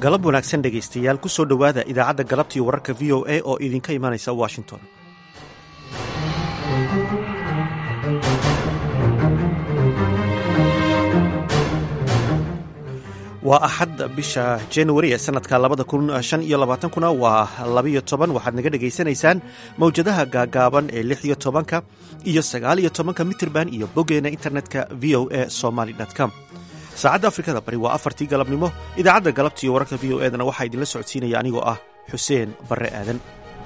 galab wanaagsan dhegaystayaal ku soo dhowaada idaacadda galabtii wararka v o a oo idinka imanaysa washington waa axad bisha januari ee sanadka labada kun shan iyo labaatankuna waa labiyo toban waxaad naga dhegaysanaysaan mawjadaha gaagaaban ee lix iyo tobanka iyo sagaal iyo tobanka mitirban iyo boggeena internetka v o a somaly com saacadda afrikada bari waa afartii galabnimo idaacadda galabtiiyo wararka v o edana waxaa idinla socodsiinaya anigoo ah xuseen barre aadan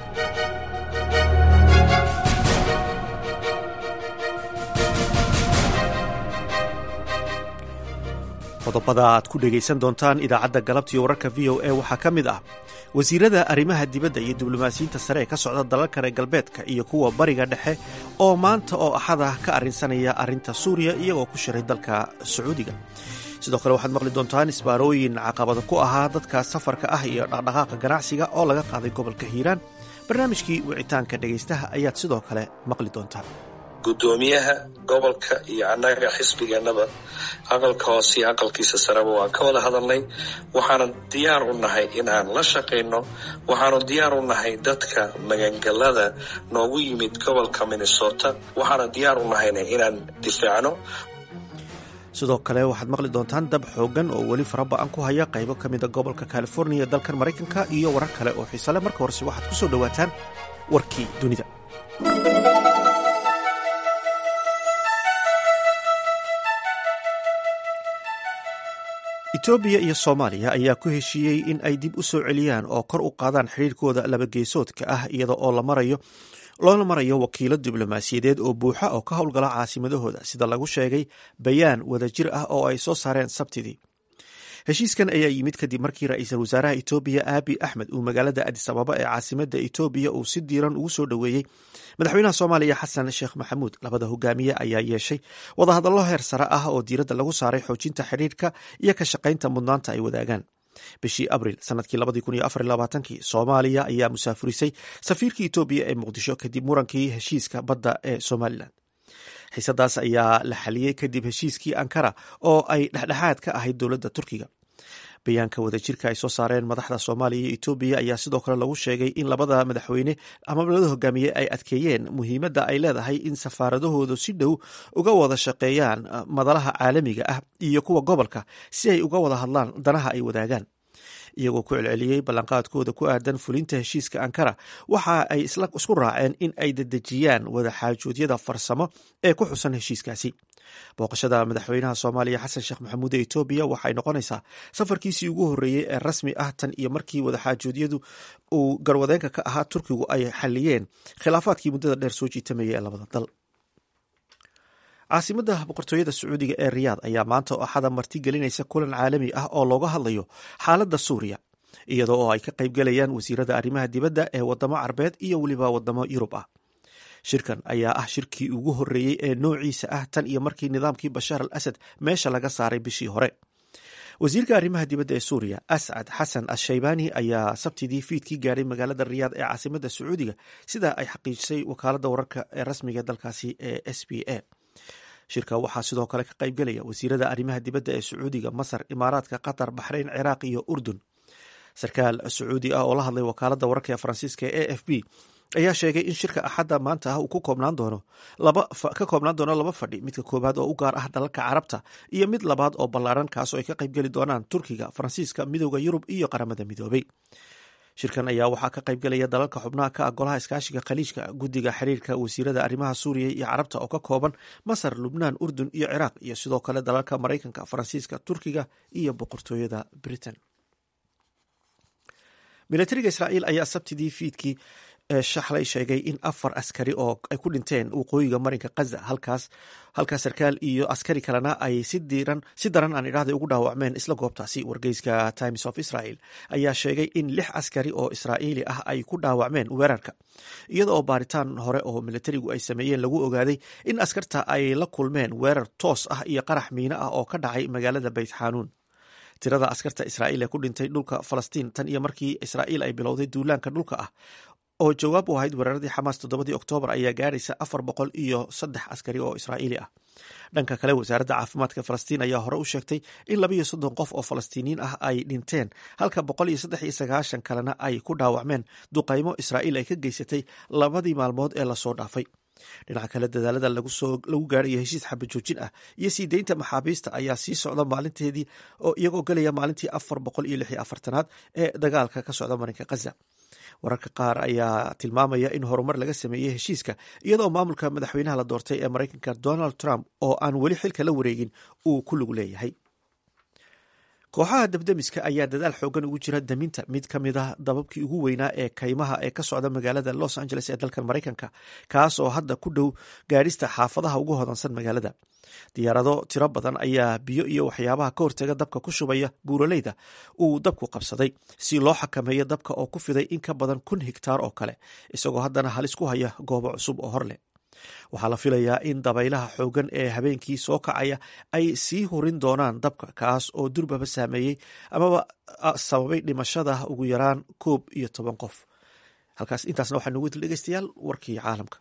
qodobada aad ku dhegaysan doontaan idaacadda galabtiiyo wararka v o a waxaa ka mid ah wasiirada arrimaha dibadda iyo diblomaasiyiinta sare ee ka socda dalalka reer galbeedka iyo kuwa bariga dhexe oo maanta oo axada ka arrinsanaya arrinta suuriya iyagoo ku shiray dalka sacuudiga sidoo kale waxaad maqli doontaan isbaarooyin caqabada ku ahaa dadka safarka ah iyo dhaqdhaqaaqa ganacsiga oo laga qaaday gobolka hiiraan barnaamijkii wicitaanka dhegaystaha ayaad sidoo kale maqli doontaan guddoomiyaha gobolka iyo annaga xisbigeennaba aqalka hoose iyo aqalkiisa sareba waan ka wada hadalnay waxaanu diyaar u nahay in aan la shaqayno waxaanu diyaar u nahay dadka magangalada noogu yimid gobolka minnesota waxaanu diyaar u nahayna inaan difaacno sidoo kale waxaad maqli doontaan dab xoogan oo weli faraba-an ku haya qaybo ka mida gobolka californiya ee dalkan maraykanka iyo warar kale oo xiisale marka horese waxaad ku soo dhowaataan warkii dunida etoobiya iyo soomaaliya ayaa ku heshiiyey in ay dib u soo celiyaan oo kor u qaadaan xiriirkooda labageesoodka ah iyada oo la marayo loona marayo wakiilo diblomaasiyadeed oo buuxa oo ka howlgala caasimadahooda sida lagu sheegay bayaan wadajir ah oo ay soo saareen sabtidii heshiiskan ayaa yimid kadib markii ra-iisul wasaaraha etoobiya aabi axmed uu magaalada adis ababa ee caasimada etoobiya uu si diiran ugu soo dhoweeyey madaxweynaha soomaaliya xasan sheekh maxamuud labada hogaamiye ayaa yeeshay wadahadallo heer sare ah oo diiradda lagu saaray xoojinta xidhiirka iyo ka shaqaynta mudnaanta ay wadaagaan bishii abril sanadkii soomaaliya ayaa musaafurisay safiirka etoobiya ee muqdisho kadib murankii heshiiska badda ee somalilan xiisadaas ayaa la xaliyey kadib heshiiskii ankara oo ay dhexdhexaad ka ahayd dowladda turkiga bayaanka wadajirka ay soo saareen madaxda soomaaliya iyo etoobiya ayaa sidoo kale lagu sheegay in labada madaxweyne ama labada hogaamiye ay adkeeyeen muhiimadda ay leedahay in safaaradahoodu si dhow uga wada shaqeeyaan madalaha caalamiga ah iyo kuwa gobolka si ay uga wada hadlaan danaha ay wadaagaan iyagoo ku celceliyey ballanqaadkooda ku aadan fulinta heshiiska ankara waxa ay isku raaceen in ay dedejiyaan wadaxaajoodyada farsamo ee ku xusan heshiiskaasi booqashada madaxweynaha soomaaliya xasan sheekh maxamuud ee etoobiya waxay noqonaysaa safarkiisii ugu horreeyey ee rasmi ah tan iyo markii wadaxaajoodyadu uu garwadeenka ka ahaa turkigu ay xaliyeen khilaafaadkii muddada dheer soo jiitamayay ee labada dal caasimadda boqortooyada sacuudiga ee riyaad ayaa maanta oo axada marti gelinaysa kulan caalami ah oo looga hadlayo xaaladda suuriya iyadoo oo ay ka qaybgalayaan wasiirada arrimaha dibadda ee wadamo carbeed iyo weliba wadamo yurub ah shirkan ayaa ah shirkii ugu horreeyey ee noociisa ah tan iyo markii nidaamkii bashaar al asad meesha laga saaray bishii hore wasiirka arrimaha dibadda ee suuriya ascad xasan ashaybaani ayaa sabtidii fiidkii gaadhay magaalada riyaad ee caasimadda sacuudiga sida ay xaqiijisay wakaaladda wararka ee rasmiga dalkaasi ee s b a shirka waxaa sidoo kale ka qaybgelaya wasiirada arrimaha dibadda ee sacuudiga masar imaaraadka qatar baxrayn ciraaq iyo urdun sarkaal sacuudi ah oo la hadlay wakaaladda wararka ee faransiiska ee a f b ayaa sheegay in shirka axadda maanta ah uu ku koobnaan doono ka koobnaan doono laba fadhi midka koowaad oo u gaar ah dalalka carabta iyo mid labaad oo ballaaran kaas oo ay ka qaybgeli doonaan turkiga faransiiska midooda yurub iyo qaramada midoobay shirkan ayaa waxaa ka qaybgelaya dalalka xubnaha ka ah golaha iskaashiga khaliijka guddiga xiriirka wasiirada arrimaha suuriya iyo carabta oo ka kooban masar lubnaan urdun iyo ciraaq iyo sidoo kale dalalka maraykanka faransiiska turkiga iyo boqortooyada britain milatariga israa'iil ayaa sabtidii fiidkii shaxlay sheegay in afar askari oo ay ku dhinteen waqooyiga marinka kaza halkaas halkaas sarkaal iyo askari kalena ay si diran si daran aan idhahday ugu dhaawacmeen isla goobtaasi wargeyska times of israel ayaa sheegay in lix askari oo israa'iili ah ay ku dhaawacmeen weerarka iyada oo baaritaan hore oo militarigu ay sameeyeen lagu ogaaday in askarta ay la kulmeen weerar toos ah iyo qarax miino ah oo ka dhacay magaalada beyt xanuun tirada askarta israa'iil ee ku dhintay dhulka falastiin tan iyo markii israa'iil ay bilowday duulaanka dhulka ah oo jawaab u ahayd weeraradii xamaas toddobadii oktoobar ayaa gaadhaysa afar boqol iyo saddex askari oo israa'iili ah dhanka kale wasaaradda caafimaadka falastiin ayaa hore u sheegtay in labayo soddon qof oo falastiiniyiin ah ay dhinteen halka boqol iyo saddex iyo sagaashan kalena ay ku dhaawacmeen duqaymo israa'iil ay ka geysatay labadii maalmood ee lasoo dhaafay dhinaca kale dadaalada lagu gaarayo heshiis xabajoojin ah iyo sii deynta maxaabiista ayaa sii socda maalinteedii oo iyagoo gelaya maalintii afar boqol iyo lix iyo afartanaad ee dagaalka ka socda marinka khaza wararka qaar ayaa tilmaamaya in horumar laga sameeyey heshiiska iyadoo maamulka madaxweynaha la doortay ee maraykanka donald trump oo aan weli xilka la wareegin uu ku lug leeyahay kooxaha dabdemiska ayaa dadaal xoogan ugu jira daminta mid ka mid ah dababkii ugu weynaa ee kaymaha ee ka socda magaalada los angeles ee dalkan maraykanka kaas oo hadda ku dhow gaadhista xaafadaha ugu hodansan magaalada diyaarado tiro badan ayaa biyo iyo waxyaabaha ka hortaga dabka ku shubaya buuraleyda uu dabku qabsaday si loo xakameeyo dabka oo ku fiday in ka badan kun higtaar oo kale isagoo haddana halis ku haya goobo cusub oo hor leh waxaa la filayaa in dabaylaha xoogan ee habeenkii soo kacaya ay sii hurin doonaan dabka kaas oo durbaba saameeyey amaba sababay dhimashada ugu yaraan koob iyo toban qof halkaas intaasna waxaa nugu dil dhegeystayaal warkii caalamka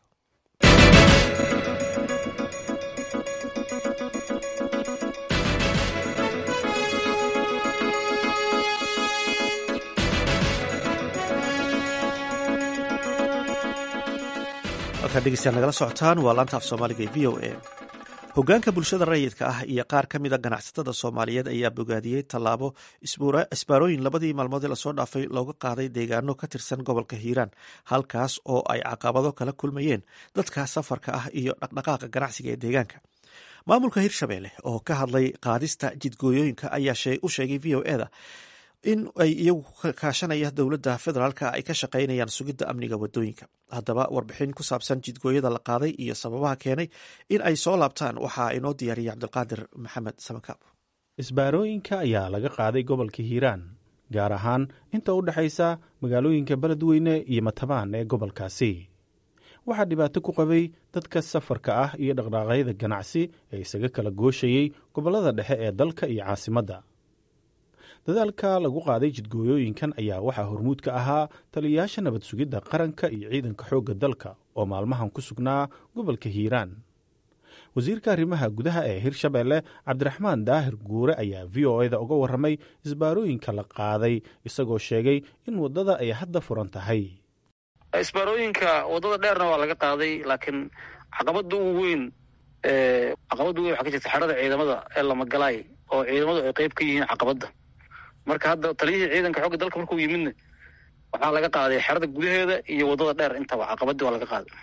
halkaa dhegeystayaal nagala socotaan waa laanta af soomaaliga ee v o a hogaanka bulshada rayidka ah iyo qaar ka mida ganacsatada soomaaliyeed ayaa bogaadiyey tallaabo isbaarooyin labadii maalmood ee lasoo dhaafay looga qaaday deegaano ka tirsan gobolka hiiraan halkaas oo ay caqabado kala kulmayeen dadka safarka ah iyo dhaqdhaqaaqa ganacsiga ee deegaanka maamulka hirshabelle oo ka hadlay qaadista jidgooyooyinka ayaa u sheegay v o eda in ay iyagu kaashanaya dowladda federaalka ay ka shaqaynayaan sugidda amniga wadooyinka haddaba warbixin ku saabsan jidgooyada la qaaday iyo sababaha keenay in ay soo laabtaan waxaa inoo diyaariyay cabdulqaadir maxamed samakaab isbaarooyinka ayaa laga qaaday gobolka hiiraan gaar ahaan inta u dhexaysa magaalooyinka beledweyne iyo matabaan ee gobolkaasi waxaa dhibaato ku qabay dadka safarka ah iyo dhaqdhaaqyada ganacsi ee isaga kala gooshayey gobollada dhexe ee dalka iyo caasimadda dadaalka lagu qaaday jidgooyooyinkan ayaa waxaa hormuud ka ahaa taliyayaasha nabad sugidda qaranka iyo ciidanka xoogga dalka oo maalmahan ku sugnaa gobolka hiiraan wasiirka arrimaha gudaha ee hirshabelle cabdiraxmaan daahir guure ayaa v o eda uga warramay isbaarooyinka la qaaday isagoo sheegay in waddada ay hadda furan tahay isbaarooyinka waddada dheerna waa laga qaaday laakiin caqabada ugu weyn caqabadda weyn waxaa ka jirta xerada ciidamada ee lamagalaay oo ciidamadu ay qeyb ka yihiin caqabadda marka hadda taliyihii ciidanka xoogga dalka markuu yimidna waxaa laga qaaday xerada gudaheeda iyo waddada dheer intaba caqabadii waa laga qaaday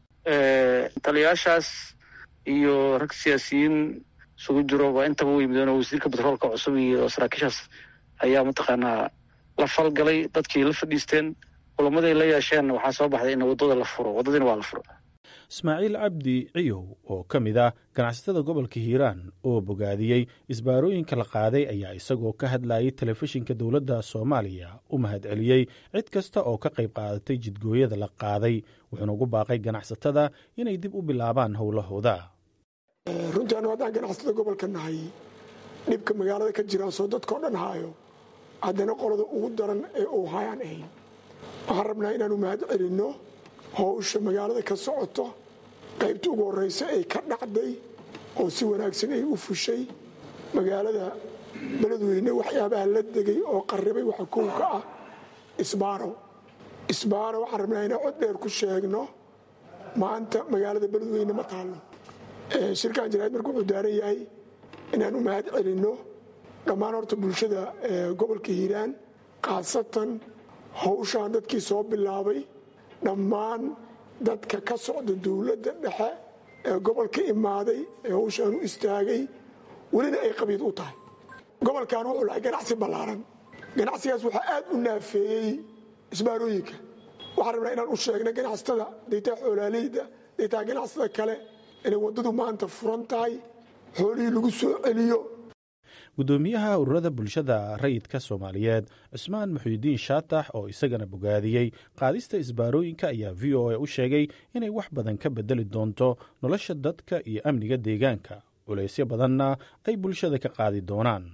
taliyayaashaas iyo rag siyaasiyiin isugu jiro waa intaba u yimideen oo wasiirka batroolka cusub iyo saraakiishaas ayaa mataqaanaa la falgalay dadkii la fadhiisteen kulamaday la yeesheen waxaa soo baxday in waddada la furo waddadiina waa la furo ismaaciil cabdi ciyow oo ka mid ah ganacsatada gobolka hiiraan oo bogaadiyey isbaarooyinka la qaaday ayaa isagoo ka hadlayay telefishinka dowladda soomaaliya u mahadceliyey cid kasta oo ka qayb qaadatay jidgooyada la qaaday wuxuuna ugu baaqay ganacsatada inay dib u bilaabaan howlahooda runtii anu haddaan ganacsatada gobolka nahay dhibka magaalada ka jira soo dadkao dhan haayo haddana qolada ugu daran ee uu hayaan ahayn waxaan rabnaa inaanu mahad celinno howsha magaalada ka socoto qaybta ugu horraysa ay ka dhacday oo si wanaagsan ay u fushay magaalada beledweyne waxyaabaha la degay oo qarribay waxa kow ka ah isbaaro isbaaro waxaan rabnaa inaan cod dheer ku sheegno maanta magaalada beledweyne ma taallo shirkan jaraa'id marka wuxuu daaran yahay inaan u mahad celinno dhammaan horta bulshada gobolka hiiraan khaasatan howshaan dadkii soo bilaabay dhammaan dadka ka socda dowladda dhexe ee gobolka imaaday ee howshaan u istaagay welina ay qabiid u tahay gobolkan wuxuu lahay ganacsi ballaaran ganacsigaas waxaa aad u naafeeyey isbaarooyinka waxaan rabnaa inaan u sheegna ganacsatada daytaa xoolaaleyda daytaa ganacsatada kale inay waddadu maanta furan tahay xoolihii lagu soo celiyo guddoomiyaha ururada bulshada rayidka soomaaliyeed cusmaan muxuudiin shaatax oo isagana bogaadiyey qaadista isbaarooyinka ayaa v o a u sheegay inay wax badan ka bedeli doonto nolosha dadka iyo amniga deegaanka culaysyo badanna ay bulshada ka qaadi doonaan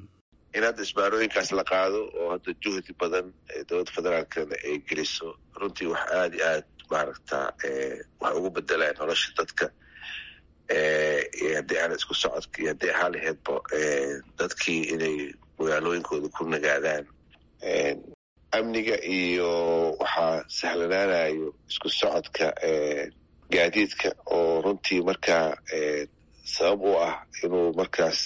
in hadda isbaarooyinkaas la qaado oo hadda juhdi badan dowladda federaalkana ay geliso runtii wax aada iyo aad maaragta wax ugu bedelaya nolosha dadka haddii aan isku socodka iyo haddii ahaa laheedba dadkii inay magaalooyinkooda ku nagaadaan amniga iyo waxaa sahlanaanayo isku socodka gaadiidka oo runtii markaa sabab u ah inuu markaas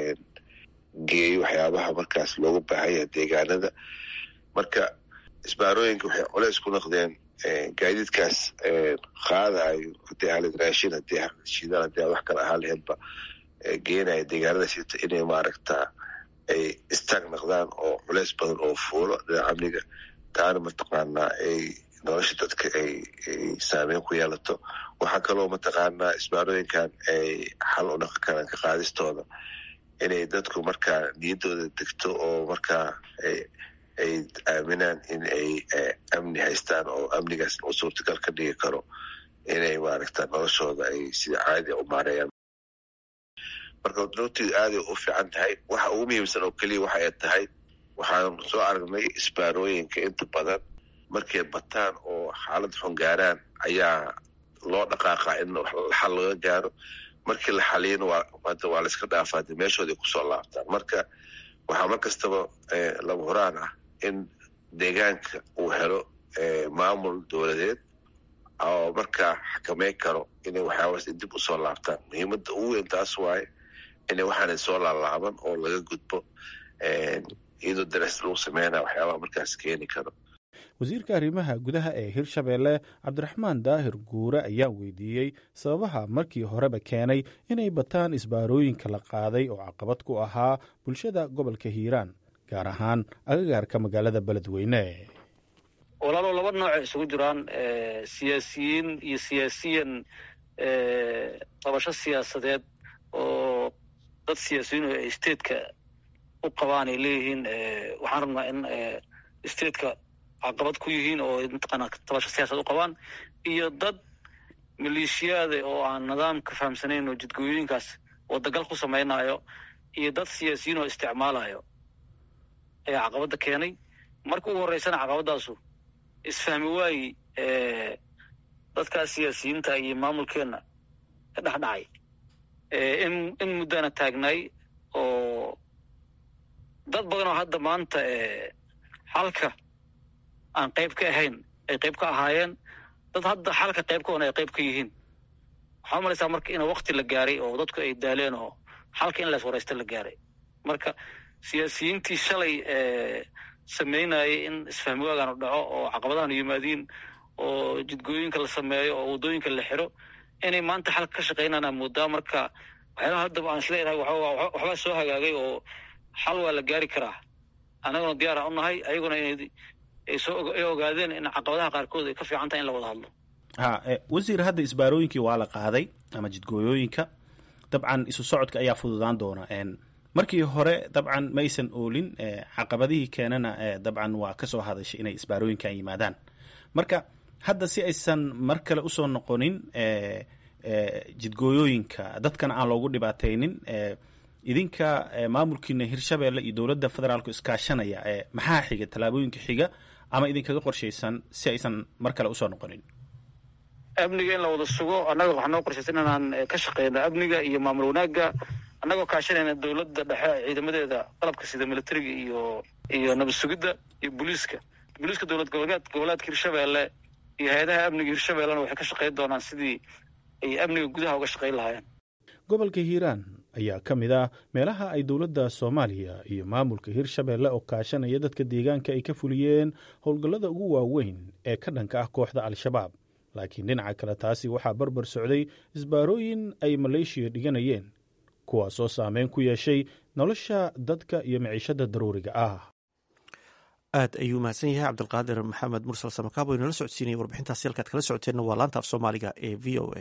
geeyo waxyaabaha markaas loogu baahanya deegaanada marka isbaarooyinka waxay culeys ku noqdeen gaadiidkaas qaadayo haddii ahalid raashin haddii shidaal haddii wax kale ahaa laheedba geenaya deegaanada sita inay maaragta ay istaag noqdaan oo culeys badan oo fuulo dhinaca amniga taana mataqaanaa ay nolosha dadka ay saameyn ku yeelato waxaa kaloo mataqaanaa isbaarooyinkan ay xal u dhaqan karaan ka qaadistooda inay dadku markaa niyaddooda degto oo markaa ay aaminaan in ay amni haystaan oo amnigaas u suurtagal ka dhigi karo inay maaragta noloshooda ay sida caadi u maareeyaan marka runtii aaday u fiican tahay waxa ugu muhiimsan oo keliya waxa ay tahay waxaan soo aragnay isbaarooyinka inta badan markay bataan oo xaalad xun gaaraan ayaa loo dhaqaaqaa in xal laga gaaro markii la xaliyana waa waa layska dhaafaa de meeshooda ay kusoo laabtaan marka waxaa mar kastaba lama horaan ah in deegaanka uu helo maamul dowladeed oo markaa xakameyn karo inay waxyaabaas dib usoo laabtaan muhiimadda ugu weyn taas waaye inay waxaana soo laalaaban oo laga gudbo iyadoo daras lagu sameynaya waxyaabaha markaas keeni karo wasiirka arrimaha gudaha ee hirshabeelle cabdiraxmaan daahir guure ayaa weydiiyey sababaha markii horeba keenay inay bataan isbaarooyinka la qaaday oo caqabad ku ahaa bulshada gobolka hiiraan gaar ahaan agagaarka magaalada beledweyne walaalow laba nooce isugu jiraan siyaasiyiin iyo siyaasiyan qabasho siyaasadeed oo dad siyaasiyiin oo stateka u qabaan ay leeyihiin waxaan rabnaa in stateka caqabad ku yihiin oo mataqaana tabasho siyaasad u qabaan iyo dad maleeshiyaada oo aan nidaamka fahamsanayn oo jidgooyooyinkaas wadagal ku samaynayo iyo dad siyaasiyiin oo isticmaalayo ayaa caqabadda keenay marka ugu horreysana caqabadaasu isfahmi waayi dadkaas siyaasiyiinta iyo maamulkeenna ka dhex dhacay in in muddana taagnaay oo dad badan oo hadda maanta xalka aan qayb ka ahayn ay qayb ka ahaayeen dad hadda xalka qaybkoona ay qayb ka yihiin waxaa umalaysaa marka in wakti la gaaray oo dadku ay daaleen oo xalka in lays waraysta la gaaray marka siyaasiyiintii shalay sameynayay in isfahmi waagaan u dhaco oo caqabadahan yimaadiin oo jidgooyinka la sameeyo oo waddooyinka la xiro inay maanta xalka ka shaqeynaan moodaa marka waxyaalaha haddaba aan isleedahay waxbaa soo hagaagay oo xal waa la gaari karaa annaguna diyaara u nahay ayaguna inay ay soo ay ogaadeen in caqabadaha qaarkood ay ka fiican tahay in la wada hadlo ha wasiir hadda isbaarooyinkii waa la qaaday ama jidgooyooyinka dabcan isu socodka ayaa fududaan doona markii hore dabcan maysan oolin caqabadihii keenana dabcan waa ka soo hadashay inay isbaarooyinkan yimaadaan marka hadda si aysan mar kale usoo noqonin jidgooyooyinka dadkana aan loogu dhibaataynin idinka maamulkiina hirshabeelle iyo dowladda federaalku iskaashanaya maxaa xiga tallaabooyinka xiga ama idinkaga qorshaysan si aysan mar kale usoo noqonin amniga in la wada sugo annaga waxaa noo qorshaysan inaan ka shaqeyno amniga iyo maamul wanaagga annagoo kaashanayna dowladda dhexe ciidamadeeda qalabka sida militariga iyo iyo nabad sugidda iyo booliiska booliiska dowlad goboleed goboleedka hirshabeelle iyo hay-adaha amniga hirshabeellena waxay ka shaqeyn doonaan sidii ay amniga gudaha uga shaqeyn lahaayeen gobolka hiiraan ayaa ka mid ah meelaha ay dowladda soomaaliya iyo maamulka hirshabeelle oo kaashanaya dadka deegaanka ay ka fuliyeen howlgallada ugu waaweyn ee ka dhanka ah kooxda al-shabaab laakiin dhinaca kale taasi waxaa barbar socday isbaarooyin ay maleeshiya dhiganayeen kuwaasoo saameyn ku yeeshay nolosha dadka iyo miciishada daruuriga ah aad ayuu mahadsan yahay cabdulqaadir maxamed mursal samakaabo inala socodsiinaya warbixintaasi halkaad kala socoteenna waa laanta af soomaaliga ee v o a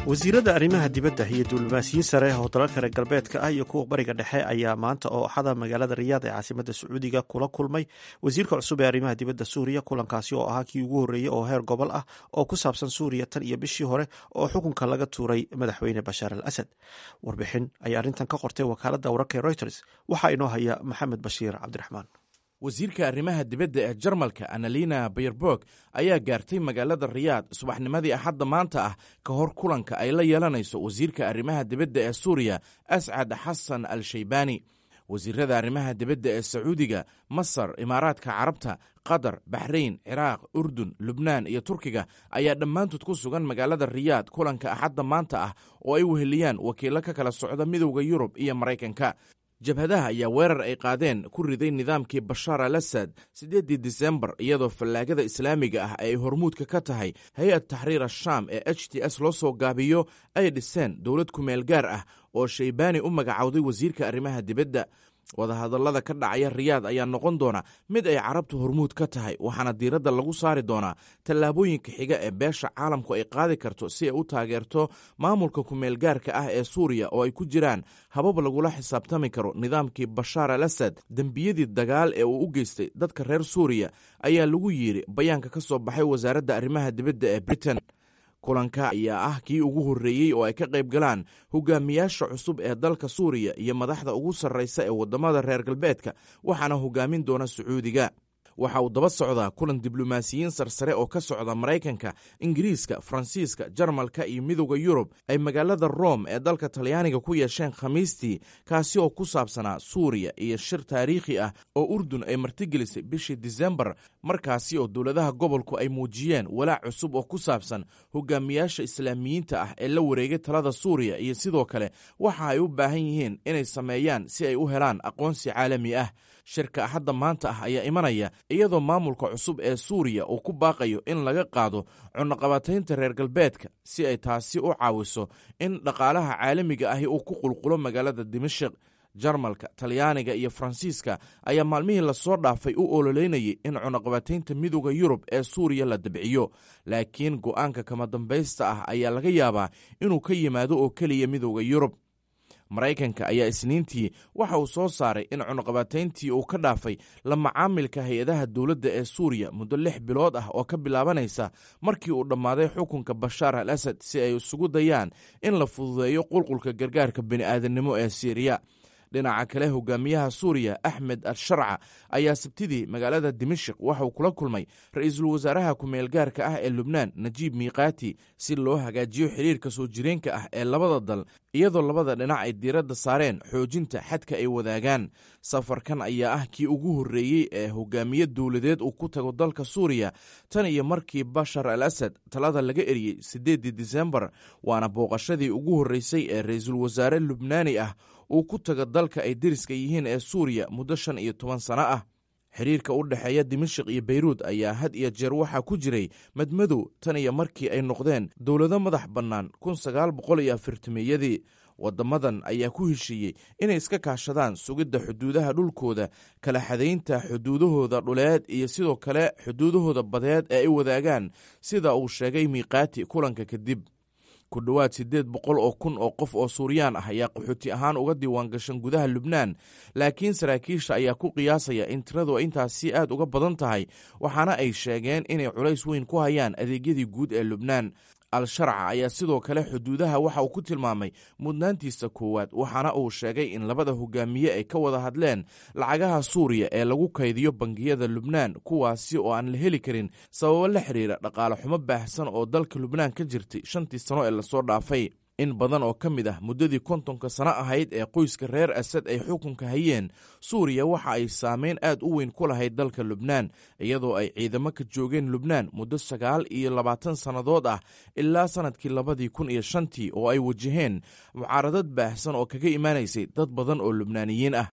wasiirada arrimaha dibadda iyo diblomaasiyiin sare oo dalalka reer galbeedka ah iyo kuwa bariga dhexe ayaa maanta oo axada magaalada riyaad ee caasimada sacuudiga kula kulmay wasiirka cusub ee arrimaha dibadda suuriya kulankaasi oo ahaa kii ugu horreeyey oo heer gobol ah oo ku saabsan suuriya tan iyo bishii hore oo xukunka laga tuuray madaxweyne bashaar al asad warbixin ayaa arrintan ka qortay wakaaladda wararka ee reuters waxaa inoo haya maxamed bashiir cabdiraxmaan wasiirka arrimaha dibadda ee jarmalka annalina bayerborg ayaa gaartay magaalada riyaad subaxnimadii axadda maanta ah ka hor kulanka ay la yeelanayso wasiirka arrimaha dibadda ee suuriya ascad xasan al shaybani wasiirada arrimaha dibadda ee sacuudiga masar imaaraadka carabta qatar baxrayn ciraaq urdun lubnaan iyo turkiga ayaa dhammaantood ku sugan magaalada riyaad kulanka axadda maanta ah oo ay weheliyaan wakiillo ka kala socda midowda yurub iyo maraykanka jabhadaha ayaa weerar ay qaadeen ku riday nidaamkii bashaar al asad siddeeddii disembar iyadoo fallaagada islaamiga ah ay hormuudka ka tahay hay-ad taxriir ashaam ee h t s loo soo gaabiyo ay dhiseen dowlad kumeel gaar ah oo shaybaani u magacowday wasiirka arrimaha dibadda wadahadallada ka dhacaya riyaad ayaa noqon doona mid ay carabtu hormuud ka tahay waxaana diiradda lagu saari doonaa tallaabooyinka xiga ee beesha caalamku ay qaadi karto si ay u taageerto maamulka kumeelgaarka ah ee suuriya oo ay ku jiraan habab lagula xisaabtami karo nidaamkii bashaar al asad dembiyadii dagaal ee uu u geystay dadka reer suuriya ayaa lagu yidhi bayaanka ka soo baxay wasaaradda arrimaha dibadda ee britain kulanka ayaa ah kii ugu horreeyey oo ay ka qayb galaan hogaamiyaasha cusub ee dalka suuriya iyo madaxda ugu sarraysa ee waddamada reer galbeedka waxaana hogaamin doona sacuudiga waxa uu daba socdaa kulan diblomaasiyiin sarsare oo ka socda maraykanka ingiriiska faransiiska jarmalka iyo midowda yurub ay magaalada rom ee dalka talyaaniga ku yeesheen khamiistii kaasi oo ku saabsanaa suuriya iyo shir taariikhi ah oo urdun ay martigelisay bishii disembar markaasi oo dowladaha gobolku ay muujiyeen walaac cusub oo ku saabsan hogaamiyaasha islaamiyiinta ah ee la wareegay talada suuriya iyo sidoo kale waxa ay u baahan yihiin inay sameeyaan si ay u helaan aqoonsi caalami ah shirka axadda maanta ah ayaa imanaya iyadoo maamulka cusub ee suuriya uu ku baaqayo in laga qaado cunaqabataynta reer galbeedka si ay taasi u caawiso in dhaqaalaha caalamiga ahi uu ku qulqulo magaalada dimashik jarmalka talyaaniga iyo faransiiska ayaa maalmihii lasoo dhaafay u ololeynayay in cunaqabataynta midowda yurub ee suuriya la dabciyo laakiin go'aanka kama dambaysta ah ayaa laga yaabaa inuu ka yimaado oo keliya midowda yurub maraykanka ayaa isniintii waxa uu soo saaray in cunaqabatayntii uu ka dhaafay la macaamilka hay-adaha dowladda ee suuriya muddo lix bilood ah oo ka bilaabanaysa markii uu dhammaaday xukunka bashaar al asad si ay isugu dayaan in la fududeeyo qulqulka gargaarka bini'aadannimo ee siiriya dhinaca kale hogaamiyaha suuriya axmed al sharca ayaa sabtidii magaalada dimashik waxauu kula kulmay ra-iisul wasaaraha ku-meelgaarka ah ee lubnaan najiib miiqaati si loo hagaajiyo xiriirka soo jireenka ah ee labada dal iyadoo labada dhinac ay diiradda saareen xoojinta xadka ay wadaagaan safarkan ayaa ah kii ugu horreeyey ee hogaamiye dowladeed uu ku tago dalka suuriya tan iyo markii bashar al asad talada laga eriyey siddeeddii disembar waana booqashadii ugu horreysay ee ra-iisul wasaare lubnaani ah uu ku tago dalka ay deriska yihiin ee suuriya muddo shan iyo toban sano ah xiriirka u dhexeeya dimashik iyo beyruud ayaa had iyo jeer waxaa ku jiray madmadow tan iyo markii ay noqdeen dowlado madax bannaan kun sagaal boqol iyo afirtimeeyadii waddamadan ayaa ku heshiiyey inay iska kaashadaan sugidda xuduudaha dhulkooda kala xadaynta xuduudahooda dhuleed iyo sidoo kale xuduudahooda badeed ee ay wadaagaan sida uu sheegay miiqaati kulanka kadib ku dhowaad siddeed boqol oo kun oo qof oo suuriyaan ah ayaa qaxooti ahaan uga diiwaan gashan gudaha lubnaan laakiin saraakiisha ayaa ku qiyaasaya in tiradu intaasi aad uga badan tahay waxaana ay sheegeen inay culays weyn ku hayaan adeegyadii guud ee lubnaan al-sharca ayaa sidoo kale xuduudaha waxa uu ku tilmaamay mudnaantiisa koowaad waxaana uu sheegay in labada hogaamiye ay ka wada hadleen lacagaha suuriya ee lagu kaydiyo bangiyada lubnaan kuwaasi oo aan la heli karin sababo la xiriira dhaqaale xumo baahsan oo dalka lubnaan ka jirtay shantii sano ee lasoo dhaafay in badan oo ka mid ah muddadii kontonka sano ahayd ee qoyska reer asad ay xukunka hayeen suuriya waxa ay saameyn aad u weyn ku lahayd dalka lubnaan iyadoo ay ciidamo ka joogeen lubnaan muddo sagaal iyo labaatan sannadood ah ilaa sannadkii labadii kun iyo shantii oo ay wajaheen mucaaradad baahsan oo kaga imaanaysay dad badan oo lubnaaniyiin ah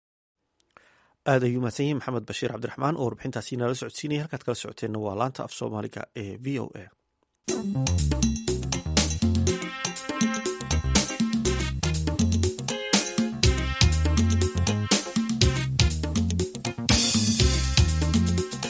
aad ayuu mahadsan yahi maxamed bashiir cabdiraxmaan oo warbixintaasi nala socodsiinaya halkaad kala socoteenna waa laanta af soomaaliga ee v o a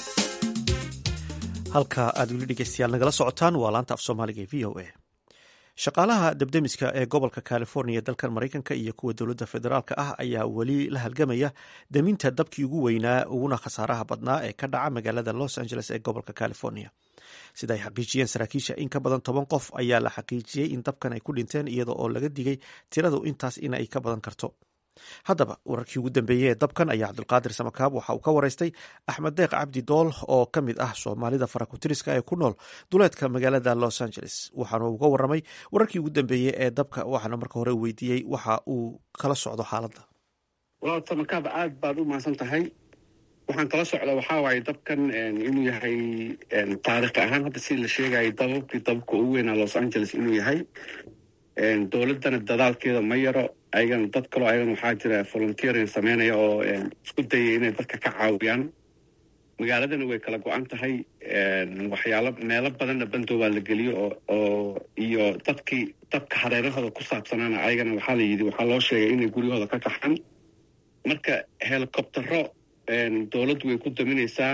halka aad weli dhegeystayaal nagala socotaan waa laanta af soomaaliga ee v o a shaqaalaha debdemiska ee gobolka california dalkan maraykanka iyo kuwa dowladda federaalk ah ayaa weli la halgamaya deminta dabkii ugu weynaa uguna khasaaraha badnaa ee ka dhaca magaalada los angeles ee gobolka california sida ay xaqiijiyeen saraakiisha in ka badan toban qof ayaa la xaqiijiyey in dabkan ay ku dhinteen iyada oo laga digay tiradu intaas in ay ka badan karto haddaba wararkii ugu dambeeyey ee dabkan ayaa cabdulqaadir samakaab waxa uu ka waraystay axmed deeq cabdi dool oo ka mid ah soomaalida farakutiriska ee ku nool duleedka magaalada los angeles waxaanu uga waramay wararkii ugu dambeeyey ee dabka waxaana marka hore weydiiyey waxa uu kala socdo xaaladda walaal samakaab aad baad u mahadsan tahay waxaan kala socda waxaa waaye dabkan inuu yahay taariikhi ahaan hadda sida la sheegayay dababkii dababka ugu weynaa los angeles inuu yahay dowladdana dadaalkeeda ma yaro ayagana dad kaloo ayagana waxaa jira volunteering sameynaya oo isku dayaya inay dadka ka caawiyaan magaaladana way kala go-an tahay waxyaalo meelo badanna bandoobaa la geliyo oo iyo dadkii dabka hareerahooda ku saabsanaana ayagana waxaa la yidhi waxaa loo sheegay inay guryahooda ka kaxan marka helicoptero dowladdu way ku daminaysaa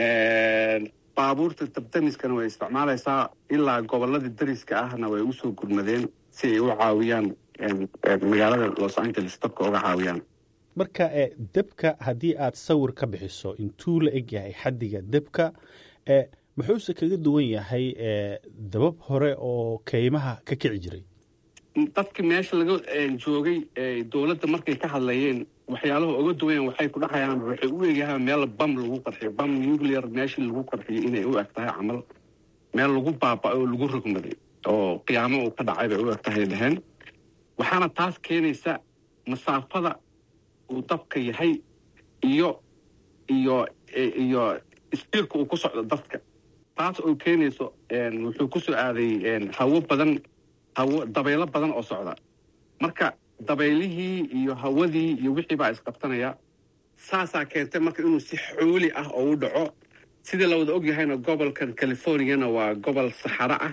baabuurta dabdamiskana way isticmaalaysaa ilaa gobolladii dariska ahna way usoo gurmadeen si ay u caawiyaan magaalada los angeles dabka uga caawiyaan marka debka haddii aad sawir ka bixiso intuu la eg yahay xaddiga debka muxuuse kaga duwan yahay dabab hore oo keymaha ka kici jiray dadki meesha laga joogay dowladda markay ka hadlayeen waxyaalaha uga duwayan waxay ku dhahayaan waxay u egyahay meel bam lagu qarxiyo bam nuclear meeshii lagu qarxiyo inay u eg tahay camal meel lagu baaba oo lagu rogmaday oo qiyaamo uu ka dhacay bay u eg tahay dhaheen waxaana taas keenaysa masaafada uu dabka yahay iyo iyo iyo istiirka uu ku socdo dadka taas oo keenayso wuxuu ku soo aaday hawo badan hawo dabaylo badan oo socda marka dabaylihii iyo hawadii iyo wixii baa isqabtanaya saasaa keentay marka inuu si xooli ah oo u dhaco sidii la wada og yahayna gobolkan californiana waa gobol saxaro ah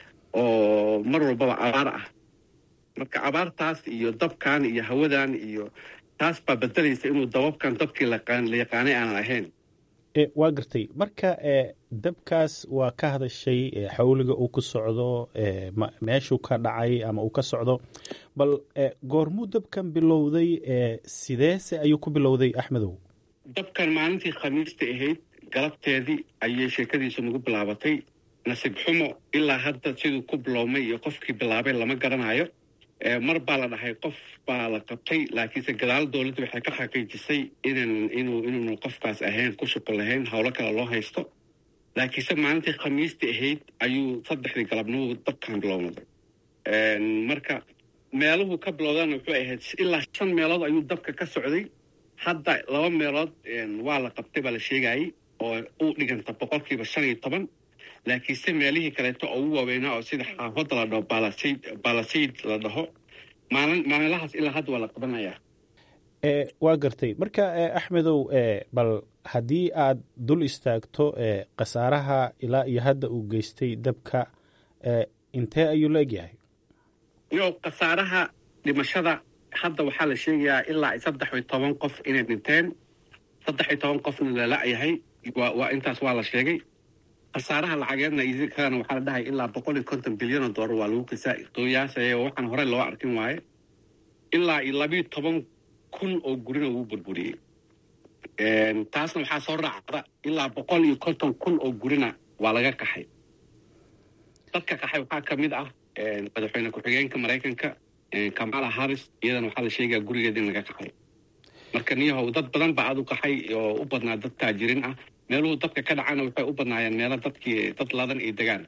oo mar walbaba abaar ah marka abaartaas iyo dabkan iyo hawadan iyo taas baa bedelaysa inuu dababkan dabkii la yaqaanay aanan ahayn waa gartay marka dabkaas waa ka hadashay xawliga uu ku socdo meeshuu ka dhacay ama uu ka socdo bal goormuu dabkan bilowday sideese ayuu ku bilowday axmedow dabkan maalintii khamiista ahayd galabteedii ayay sheekadiisu nagu bilaabatay nasiib xumo ilaa hadda siduu ku biloomay iyo qofkii bilaabay lama garanayo mar baa la dhahay qof baa la qabtay laakiinse gadaal dowladda waxay ka xaqiijisay inan inuu inuunu qofkaas ahayn ku shuqul lahayn howlo kale loo haysto laakiinse maalintii khamiistii ahayd ayuu saddexdii galabnimo dabkan bilownaday marka meeluhu ka bilowdana wuxuu ahayd ilaa shan meelood ayuu dabka ka socday hadda laba meelood waa la qabtay baa la sheegayay oo u dhiganta boqolkiiba shan iyo toban laakiinse meelihii kaleeto oo ugu waaweynaa oo sida xaafadda la dhaho baalasayd baalasayd la dhaho maalin maalinlahaas ilaa hadda waa la qabanayaa waa gartay marka axmedow bal haddii aad dul istaagto khasaaraha ilaa iyo hadda uu geystay dabka intee ayuu la egyahay yo khasaaraha dhimashada hadda waxaa la sheegayaa ilaa saddex iyo toban qof inay dhinteen saddex iyo toban qofna la la-yahay waa intaas waa la sheegay khasaaraha lacageedna kalena waxaa la dhahay ilaa boqol iyo konton bilyan oo doolar waa lagu qiyaasaya waxaan horey loo arkin waaye ilaa iyo labiyo toban kun oo gurina wuu burburiyey taasna waxaa soo raacda ilaa boqol iyo konton kun oo gurina waa laga kaxay dadka kaxay waxaa ka mid ah madaxweyne ku-xigeenka maraykanka kamala harris iyadana waxaa la sheegaya gurigeeda in laga kaxay marka niyahow dad badan baa aad u kaxay oo u badnaa dad taajirin ah meeluhu dadka ka dhacana waxay u badnaayeen meelo dadkii dad ladan iyo degaan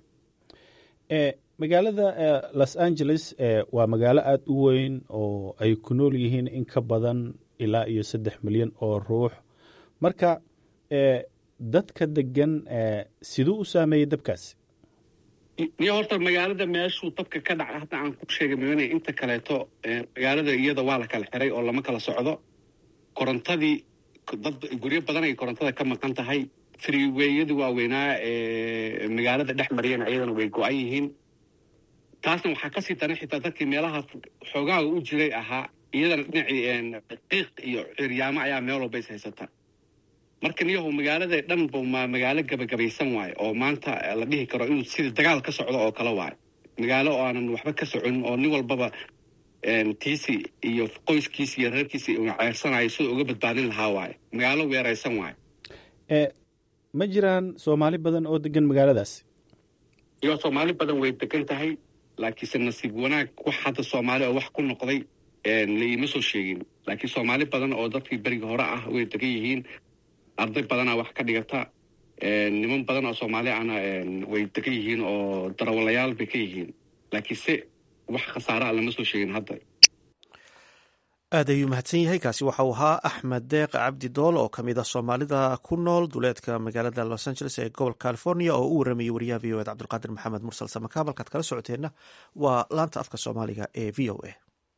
magaalada los angeles waa magaalo aada u weyn oo ay ku nool yihiin in ka badan ilaa iyo saddex milyan oo ruux marka dadka degan siduu u saameeyey dabkaasi niyo horta magaalada meeshuu dabka ka dhaca hadda aan ku sheegay maana inta kaleeto magaalada iyada waa la kala xiray oo lama kala socdo korontadii dad guryo badan ay korontada ka maqan tahay freeweyadii waaweynaa ee magaalada dhex mariyana iyadana way go-an yihiin taasna waxaa kasii daran xitaa dadkii meelaha xoogaaga u jiray ahaa iyadana dhinacii qiiq iyo ciryaamo ayaa meel walba is haysata marka niyahu magaalada dhan bu ma magaalo gabagabaysan waayo oo maanta la dhihi karo inuu sida dagaal ka socdo oo kale waayo magaalo oo aanan waxba ka soconin oo nin walbaba tiisi iyo qoyskiisi iyo reerkiisi uu ceersanayo siduu uga badbaadin lahaa waaye magaalo weeraysan waaye ma jiraan soomaali badan oo degan magaaladaas iyo soomaali badan way degan tahay laakiinse nasiib wanaag wax hadda soomaali oo wax ku noqday laiima soo sheegin laakiin soomaali badan oo dadkii beriga hore ah way degan yihiin arday badanaa wax ka dhigata niman badan oo soomaali ahna way degan yihiin oo darawalayaal bay ka yihiin laakiinse wax khasaare a lama soo sheegin hadda aad ayuu mahadsan yahay kaasi waxa uu ahaa axmed deeq cabdi dool oo kamid ah soomaalida ku nool duleedka magaalada los angeles ee gobolka california oo u waramayay wariyaha v o ed cabdulqaadir maxamed mursal samakaab halkaad kala socoteenna waa laanta afka soomaaliga ee v o a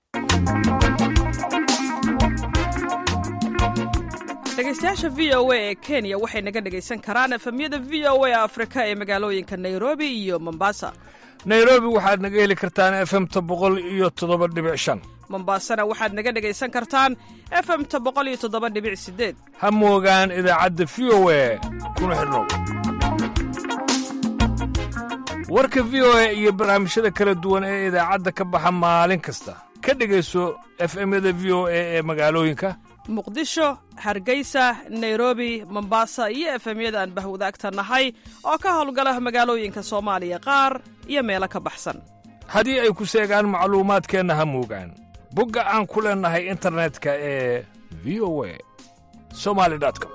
dhegeystayaasha v o a ee kenya waxay naga dhegaysan karaan efemyada v o a afrika ee magaalooyinka nairobi iyo mombasa nairobi waxaad naga heli kartaan efemta boqol iyo toddoba dhibic shan mombasana waxaad naga dhegaysan kartaan efemta boqol iyo toddoba dhibic sideed ha moogaan idaacadda v o a kuna xidhnow warka v o a iyo barnaamijyada kala duwan ee idaacadda ka baxa maalin kasta ka dhegayso efemyada v o a ee magaalooyinka muqdisho hargeysa nairobi mombasa iyo efemyada aan bahwadaagta nahay oo ka howlgala magaalooyinka soomaaliya qaar iyo meelo ka baxsan haddii ay ku seegaan macluumaadkeenna ha moogaan bogga aan ku leennahay internetka ee v o a somali com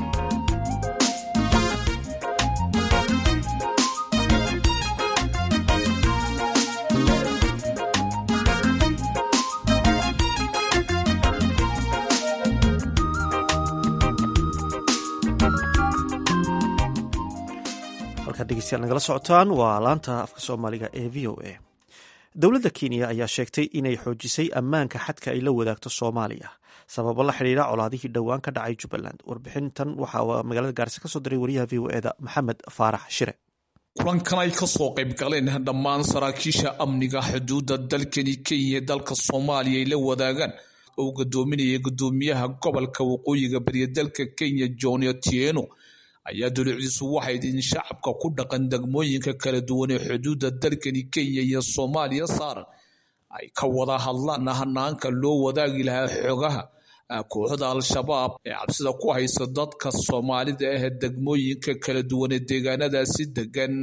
halkaad dhegeystayaal nagala socotaan waa laanta afka soomaaliga ee v o a dowladda kenya ayaa sheegtay inay xoojisay ammaanka xadka ay la wadaagto soomaaliya sababo la xidhiira colaadihii dhowaan ka dhacay jubbaland warbixintan waxaa magaalada gaarisa ka soo diray wariyaha v o eda maxamed faarax shire kulankan ay ka soo qayb galeen dhammaan saraakiisha amniga xuduudda dalkani kenya dalka soomaaliya ay la wadaagaan oo gadoominaya gudoomiyaha gobolka waqooyiga bariya dalka kenya john otieno ayaa dulucdiisu waxayd in shacabka ku dhaqan degmooyinka kala duwan ee xuduudda dalkani kenya iyo soomaaliya saaran ay ka wada hadlaan hanaanka loo wadaagi lahaa xogaha kooxda al-shabaab ee cabsida ku haysa dadka soomaalida ah degmooyinka kala duwan ee deegaanadaasi degan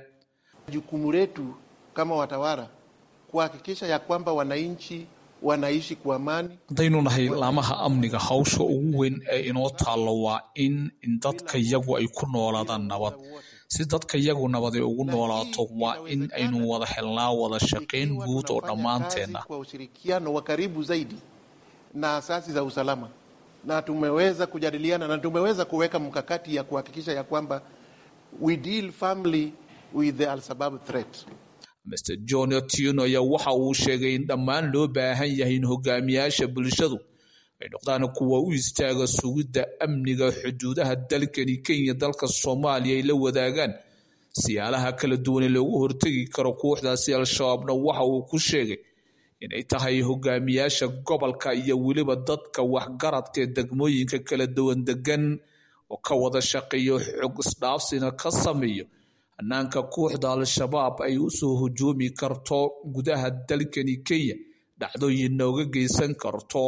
jukumu letu kama watawala kuhakikisha ya kwamba wananchi wanaishi kwa amani. haddaynu nahay laamaha amniga hawsha ugu weyn ee inoo taallo waa in in dadka yagu ay ku noolaadaan nabad si dadka yagu nabad ay ugu noolaato waa in aynu wada helnaa wada shaqayn guud oo dhammaanteenna kwa ushirikiano wa karibu zaidi na asasi za usalama na tumeweza kujadiliana na tumeweza kuweka mkakati ya kuhakikisha ya kwamba we deal firmly with the al-Shabaab threat. Mr. John Otieno ayaa waxa uu sheegay in dhammaan loo baahan yahay in hogaamiyaasha bulshadu ay noqdaan kuwa u istaaga sugidda amniga xuduudaha dalkani Kenya dalka Soomaaliya ay la wadaagaan siyaalaha kala duwan ee loogu hortegi karo kooxdaasi al-shabaabna waxa uu ku sheegay inay tahay hogaamiyaasha gobolka iyo weliba dadka waxgaradka ee degmooyinka kala duwan degan oo ka wada shaqeeyo xog isdhaafsina ka sameeyo hanaanka kooxda al-shabaab ay u soo hujuumi karto gudaha dalkani kenya dhacdooyin nooga geysan karto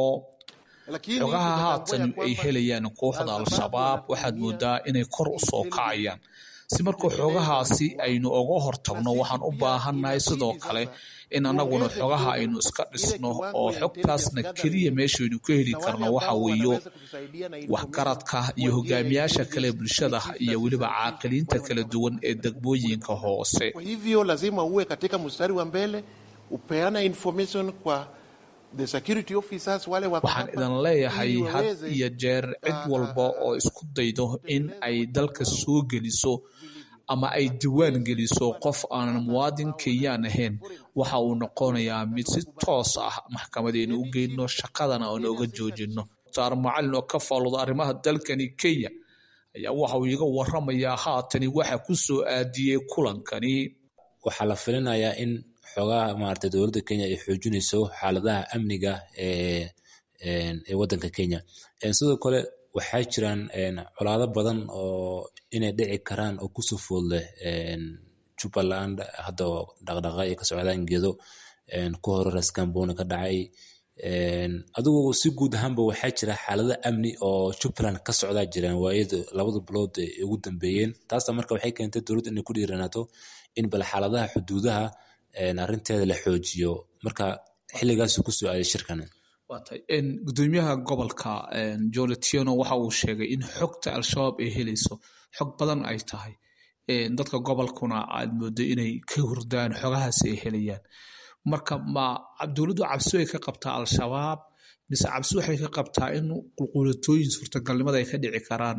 xogaha haatan ay helayaan kooxda al-shabaab waxaad moodaa inay kor u soo kacayaan si marka xogahaasi aynu uga hortagno waxaan u baahannahay sidoo kale in annaguna xogaha aynu iska dhisno oo xogtaasna keliya meeshaynu ka heli karno waxa weeyo waxgaradka iyo hogaamiyaasha kale bulshada iyo weliba caaqiliinta kala duwan ee degmooyinka hoose Kwa hivyo lazima uwe katika mstari wa mbele, upeana information kwa the security officers wale wako waxaan hapa, idan leeyahay ili had waweze iyo jeer cid walba oo isku daydo in ay dalka soo geliso ama ay diwaan geliso qof aanan muwaadin kenyaan ahayn waxa uu noqonayaa mid si toos ah maxkamadaynu u geyno shaqadana aan oga joojino saar macalin oo ka faalooda arrimaha dalkani kenya ayaa waxa uu iga waramayaa haatani waxa ku soo aadiyey kulankani waxaa la filinayaa in xoogaha maarata dowladda kenya ay xoojinayso xaaladaha amniga ee ee waddanka kenya sidoo kale waxaa jiraan colaado badan oo inay dhici karaan oo kusoo food leh jubbaland hadda dhaqdhaqa ay ka socdaan gedo ku hore raskamboni ka dhacay adigu si guud ahaanba waxaa jira xaalada amni oo jubbaland ka socdaa jiraan waayada labada bilood ay ugu dambeeyeen taasna marka waxay keentay dowladda inay ku dhiiranaato in bal xaaladaha xuduudaha arrinteeda la xoojiyo marka xilligaasu kusoo aaday shirkan gudoomiyaha gobolka joletiano waxa uu sheegay in xogta al-shabaab ay helayso xog badan ay tahay dadka gobolkuna aad moodo inay ka hurdaan xogahaas ay helayaan marka ma dowladdu cabsi way ka qabtaa al-shabaab mise cabsi waxay ka qabtaa in qulqulatooyin suurtagalnimada ay ka dhici karaan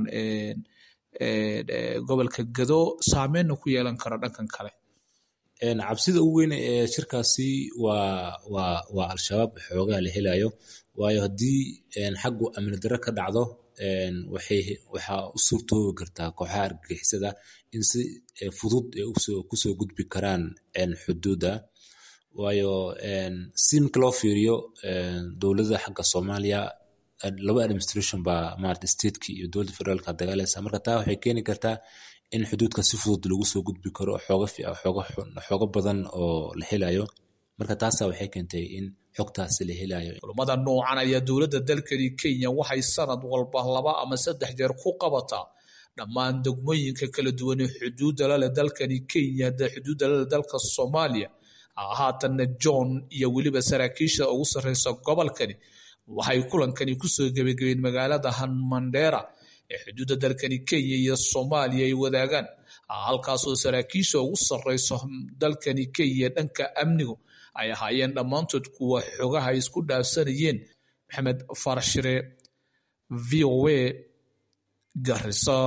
gobolka gado saameynna ku yeelan karo dhankan kale cabsida ugu weyn ee shirkaasi waa waa waa al-shabaab xoogaa la helayo waayo haddii xaggu amni darro ka dhacdo waxay waxaa u suurtoobi kartaa kooxaha argagixisada in si fudud ay kusoo gudbi karaan xuduudda waayo si marka loo fiiriyo dowladda xagga soomaaliya laba administration baa maarata stateki iyo dowladda federaalka dagaalaysa marka taa waxay keeni kartaa in xuduudka si fudud lagu soo gudbi karo xooga badan oo la helayo marka taasa waxay keentay in xogtaasi la helayo kulamada noocan ayaa dowladda dalkani kenya waxay sanad walba laba ama saddex jeer ku qabataa dhammaan degmooyinka kala duwan ee xuduudda laleh dalkani kenya xuduudda laleh dalka soomaaliya haatanna john iyo weliba saraakiisha ugu sarreysa gobolkani waxay kulankani kusoo gebagabeen magaalada hanmandera ee xuduudda dalkani kenya iyo soomaaliya ay wadaagaan halkaasoo saraakiisha ugu sarreyso dalkani kenya dhanka amnigu ay ahaayeen dhammaantood kuwa xogaha ay isku dhaafsanayeen maxamed farashire v o a garisa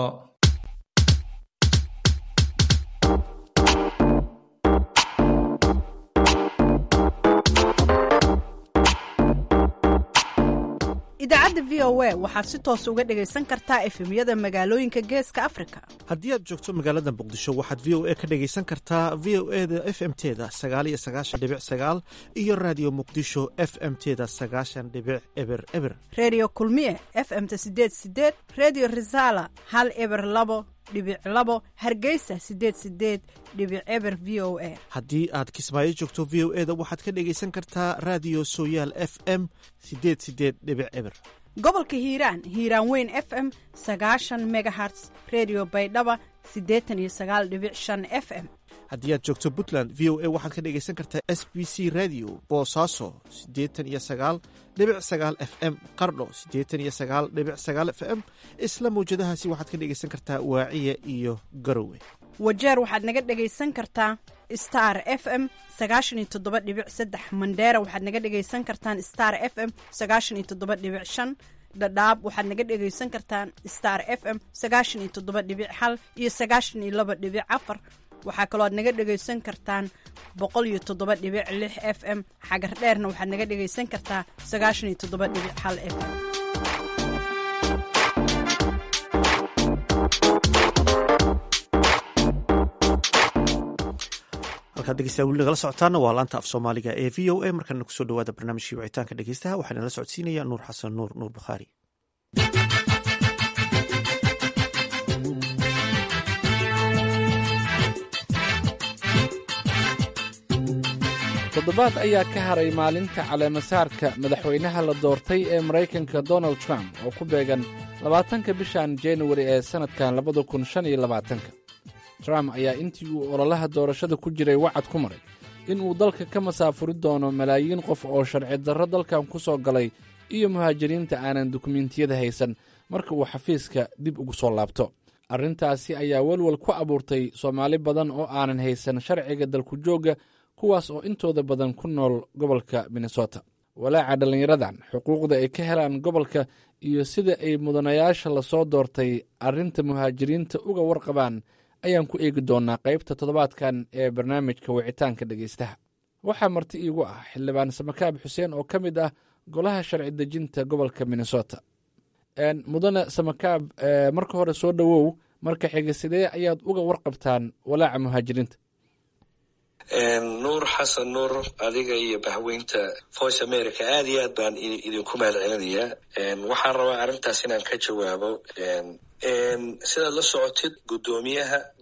idaacadda v o a waxaad si toos uga dhegaysan kartaa efemyada magaalooyinka geeska afrika haddii aad joogto magaalada muqdisho waxaad v o a ka dhegaysan kartaa v o eda f m teda sagaaliyo sagaashan dhibic sagaal iyo raadiyo muqdisho f m teda sagaashan dhibic eber eber reediyo kulmiye f m ta sideed sideed reediyo risala hal eber labo dhibic labo hargeysa sideed sideed dhibic eber v o a haddii aad kismaayo joogto v o eda waxaad ka dhegaysan kartaa raadiyo sooyaal f m sideed sideed dhibic eber gobolka hiiraan hiiraan weyn f m sagaashan megaherts redio baydhaba siddeetan iyo sagaal dhibic shan f m haddii aad joogto puntland v o a waxaad ka dhegaysan kartaa s b c radio boosaaso siddeetan iyo sagaal dhibic sagaal f m qardho siddeetan iyo sagaal dhibic sagaal f m isla mawjadahaasi waxaad ka dhegaysan kartaa waaciya iyo garowe wajeer waxaad naga dhegaysan kartaa star f m sagaashan iyo toddoba dhibic saddex mandheera waxaad naga dhegaysan kartaan star f m sagaashan iyo toddoba dhibic shan dhadhaab waxaad naga dhegaysan kartaan star f m sagaashan iyo toddoba dhibic hal iyo sagaashan iyo laba dhibic afar waxaa kaloo aad naga dhegaysan kartaan boqol iyo toddoba dhibic lix f m xagar dheerna waxaad naga dhegaysan kartaa sagaashan iyo toddoba dhibic hal f m halkaad dhegeystayaa weli nagala socotaana waa laanta af soomaaliga ee v o a markaana kusoo dhawaada barnaamijkii wicitaanka dhegeystaha waxaa nala socodsiinaya nuur xasan nuur nuur bukhaari toddobaad ayaa ka haray maalinta caleemasaarka madaxweynaha la doortay ee maraykanka donald trump oo ku beegan labaatanka bishan januari ee sannadkan labada kun shan iyo labaatanka trump ayaa intii uu ololaha doorashada ku jiray wacad ku maray in uu dalka ka masaafuri doono malaayiin qof oo sharci darro dalkan ku soo galay iyo muhaajiriinta aanan dukumentiyada haysan marka uu xafiiska dib ugu soo laabto arrintaasi ayaa welwel ku abuurtay soomaali badan oo aanan haysan sharciga dalku joogga kuwaas oo intooda badan ku nool gobolka minnesota walaaca dhallinyaradan xuquuqda ay ka helaan gobolka iyo sida ay mudanayaasha lasoo doortay arrinta muhaajiriinta uga warqabaan ayaan ku eegi doonnaa qaybta toddobaadkan ee barnaamijka wicitaanka dhegaystaha waxaa marti iigu ah xildhibaan samakaab xuseen oo ka mid ah golaha sharci dejinta gobolka minnesota mudane samakaab marka hore soo dhowow marka xiga sidee ayaad uga warqabtaan walaaca muhaajiriinta nuur xasan nuur adiga iyo bahweynta voice america aad iyo aad baan idinku mahad celinayaa waxaan rabaa arrintaas inaan ka jawaabo sidaad la socotid guddoomiyaha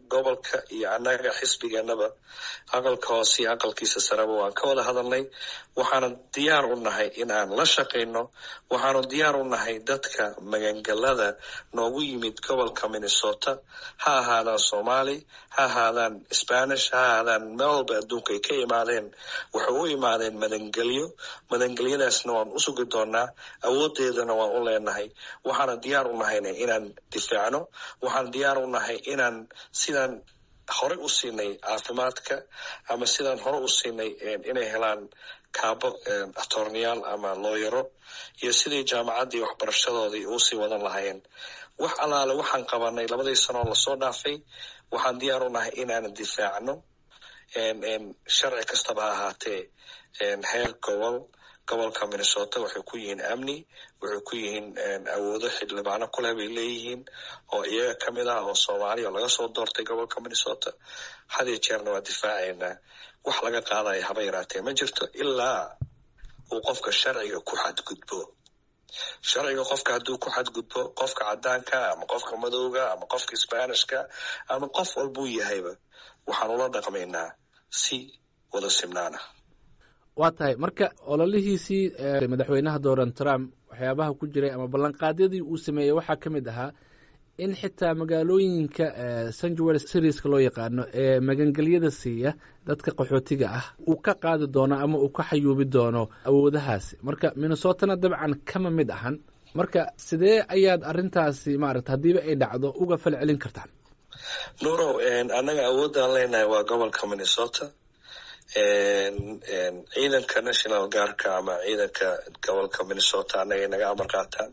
gobolka iyo annaga xisbigeenaba aqalka hoose iyo aqalkiisa sareba waan ka wada hadalnay waxaanu diyaar u nahay in aan la shaqayno waxaanu diyaar u nahay dadka magangalada noogu yimid gobolka minnesota ha ahaadaan soomaali ha ahaadaan spanish ha ahaadaan meel walba adduunka ay ka imaadeen waxay u imaadeen madangelyo madangelyadaasna waan u sugi doonaa awoodeedana waan u leenahay waxaana diyaar u nahayna inaan difaacno waxaan diyaar u nahay inaan sidaan horey u siinay caafimaadka ama sidaan hore u siinay inay helaan kaabo atorneyaal ama looyaro iyo sidii jaamacaddii waxbarashadoodii uusii wadan lahaayeen wax allaale waxaan qabanay labadii sanoo lasoo dhaafay waxaan diyaar u nahay inaan difaacno sharci kastaba ha ahaatee heer gobol gobolka minnesota waxay ku yihiin amni waxay ku yihiin awoodo xildhibaano kuleh bay leeyihiin oo iyaga ka mid ah oo soomaaliya oo laga soo doortay gobolka minnesota had iyo jeerna waa difaacaynaa wax laga qaadaya haba yaraatee ma jirto ilaa uu qofka sharciga ku xadgudbo sharciga qofka hadduu ku xadgudbo qofka cadaanka ama qofka madowga ama qofka sbanishka ama qof walbuu yahayba waxaan ula dhaqmaynaa si wada simnaana waa tahay marka ololihiisii madaxweynaha donald trump waxyaabaha ku jiray ama ballanqaadyadii uu sameeyey waxaa ka mid ahaa in xitaa magaalooyinka sanjuel serieska loo yaqaano ee magangelyada siiya dadka qaxootiga ah uu ka qaadi doono ama uu ka xayuubi doono awoodahaasi marka minnesotana dabcan kama mid ahan marka sidee ayaad arintaasi maarata haddiiba ay dhacdo uga fal celin kartaan nuurow annaga awoodaan leenahay waa gobolka minnesota ciidanka national guardka ama ciidanka gobolka minnesota annagay naga amar qaataan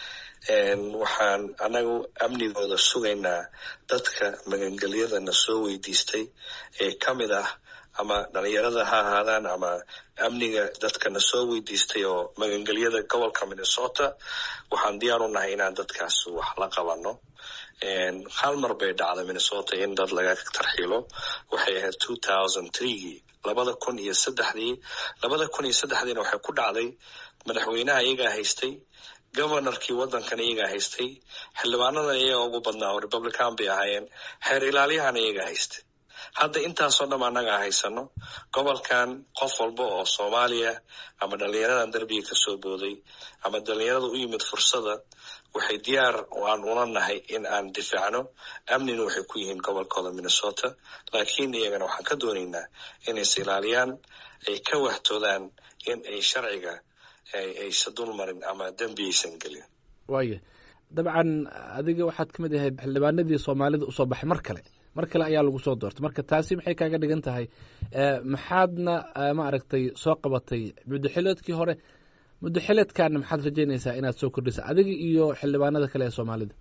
waxaan anagu amnigooda sugaynaa dadka magangelyadana soo weydiistay ee ka mid ah ama dhalinyarada ha ahaadaan ama amniga dadkana soo weydiistay oo magangelyada gobolka minnesota waxaan diyaar u nahay inaan dadkaas wax la qabano hal mar bay dhacda minnesota in dad laga tarxiilo waxay ahayd two thousand threegii labada kun iyo saddexdii labada kun iyo saddexdiina waxay ku dhacday madaxweynaha iyagaa haystay governorkii waddankan iyagaa haystay xildhibaanadan iyaga ugu badnaa oo republican bay ahaayeen xeer ilaaliyahana iyagaa haystay hadda intaasoo dham annagaa haysano gobolkan qof walba oo soomaaliya ama dhalinyaradan derbiga kasoo booday ama dhalinyarada u yimid fursada waxay diyaar aan una nahay in aan difaacno amnina waxay ku yihiin gobolkooda minnesota laakiin iyagana waxaan ka doonaynaa inays ilaaliyaan ay ka wahtoodaan in ay sharciga aysa dulmarin ama dembi aysan gelin waaya dabcan adiga waxaad ka mid ahayd xildhibaanadii soomaalida usoo baxay mar kale mar kale ayaa lagu soo doortay marka taasi maxay kaaga dhigan tahay maxaadna maaragtay soo qabatay muddoxileedkii hore muddoxileedkaana maxaad rajeynaysaa inaad soo kordhisa adiga iyo xildhibaanada kale ee soomaalida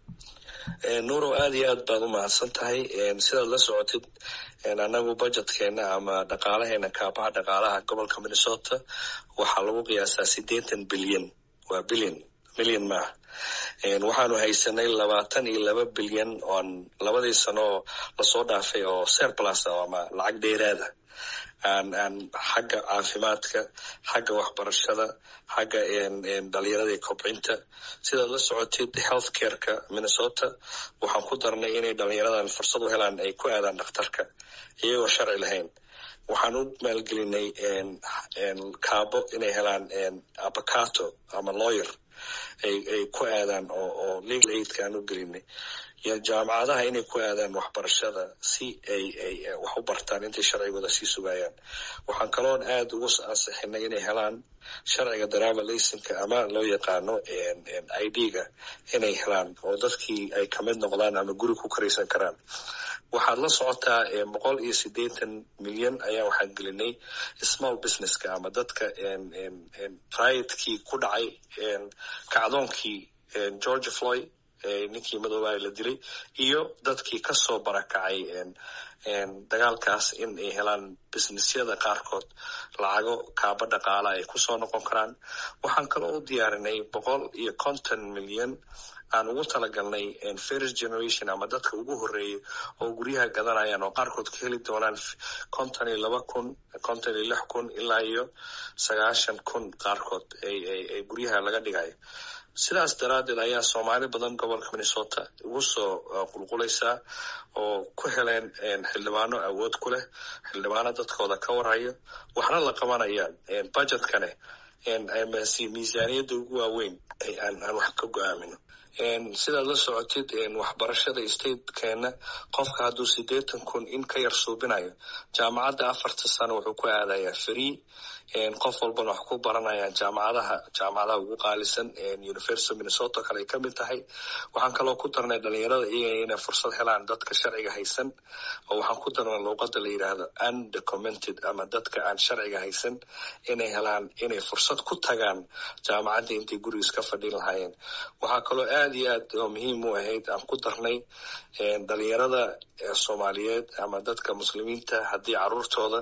nuurow aada iyo aad baad u mahadsan tahay sidaad la socotid anagu budjetkeena ama dhaqaalaheena kaabaha dhaqaalaha gobolka minnesota waxaa lagu qiyaasaa siddeetan bilyan waa bilyan milyan maaha waxaanu haysanay labaatan iyo laba bilyan oon labadii sano oo lasoo dhaafay oo serplus ama lacag dheeraada aan aan xagga caafimaadka xagga waxbarashada xagga dhalinyarada kobcinta sidaad la socotid health careka minnesota waxaan ku darnay inay dhalinyaradan fursad u helaan ay ku aadaan dhakhtarka iyagoo sharci lahayn waxaan u maalgelinay kaabo inay helaan abacato ama lawyer ay ay ku aadaan oo oo legal aidka aan u gelinay iyo jaamacadaha inay ku aadaan waxbarashada si ay ay wax u bartaan intay sharcigooda sii sugayaan waxaan kaloon aada ugu ansixinay inay helaan sharciga driver laysinka ama loo yaqaano i d-ga inay helaan oo dadkii ay kamid noqdaan ama guri ku karaysan karaan waxaad la socotaa boqol iyo siddeetan milyan ayaa waxaan gelinay small businesska ama dadka riadkii ku dhacay kacdoonkii georgia floyd ninkii madoobaha la dilay iyo dadkii kasoo barakacay dagaalkaas in ay helaan businessyada qaarkood lacago kaaba dhaqaala ay kusoo noqon karaan waxaan kaloo u diyaarinay boqol iyo konton milyan aan ugu talagalnay first generation ama dadka ugu horeeyay oo guryaha gadanayaan oo qaarkood ka heli doonaan konton iyo laba kun konton iyo lix kun ilaa iyo sagaashan kun qaarkood ay guryaha laga dhigayo sidaas daraaddeed ayaa soomaali badan gobolka minnesota ugu soo qulqulaysaa oo ku heleen xildhibaano awood ku leh xildhibaano dadkooda ka warhayo waxna la qabanayaan budgetkane miisaaniyadda ugu waaweyn aan wax ka go-aamino sidaad la socotid waxbarashada statekeena qofka hadduu siddeetan kun in ka yar suubinayo jaamacadda afarta sano wuxuu ku aadayaa free qof walbana wax ku baranayaan jaamacadaha jaamacadaha ugu qaalisan university minnesota kale ay ka mid tahay waxaan kaloo ku darnay dhalinyarada iyaga inay fursad helaan dadka sharciga haysan oo waxaan ku darnay luuqada la yidhaahdo undocumented ama dadka aan sharciga haysan inay helaan inay fursad ku tagaan jaamacadda intay gurigiis ka fadhin lahaayeen waxaa kaloo aad iyo aad oo muhiim u ahayd aan ku darnay dhalinyarada soomaaliyeed ama dadka muslimiinta haddii caruurtooda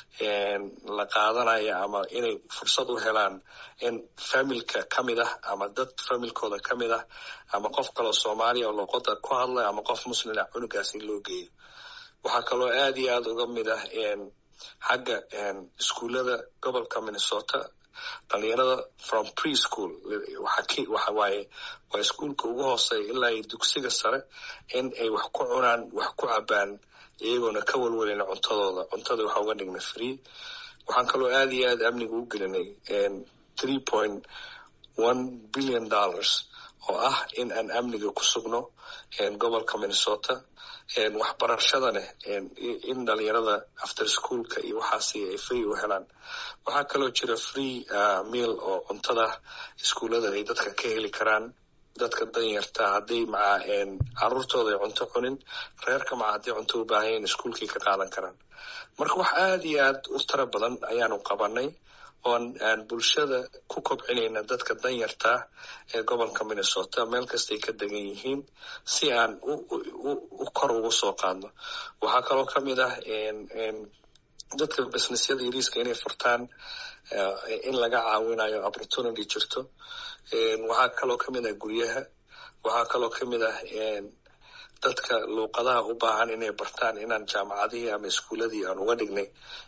la qaadanaya ama inay fursad u helaan in familka ka mid ah ama dad familkooda ka mid ah ama qof kaloo soomaaliya oo luuqada ku hadlay ama qof muslina cunugaas in loo geeyo waxaa kaloo aad iyo aad uga mid ah xagga iskuullada gobolka minnesota dhalinyarada from preschool waxa waaye waa iskuolka ugu hooseeya ilaa iyo dugsiga sare in ay wax ku cunaan wax ku cabaan iyagoona ka walwalin cuntadooda cuntada waxaa uga dhignay free waxaan kaloo aad iyo aad amniga u gelinay three point one billion dollars oo ah in aan amniga ku sugno gobolka minnesota waxbarashadane in dhalinyarada after schoolka iyo waxaasi ay free u helaan waxaa kaloo jira free meal oo cuntada iskuullada ay dadka ka heli karaan dadka danyarta hadday maca caruurtooda ay cunto cunin reerka maca hadday cunto u baahayeen iskuulkay ka qaadan karaan marka wax aad iyo aad u tara badan ayaanu qabanay oon aan bulshada ku kobcinayna dadka danyartaa ee gobolka minnesota meel kastay ka degan yihiin si aan u kor ugu soo qaadno waxaa kaloo ka mid ah dadka businessyada yariiska inay furtaan in laga caawinayo opportunity jirto waxaa kaloo ka mid ah guryaha waxaa kaloo ka mid ah dadka luuqadaha u baahan inay bartaan inaan jaamacadihii ama iskuuladii aan uga dhignay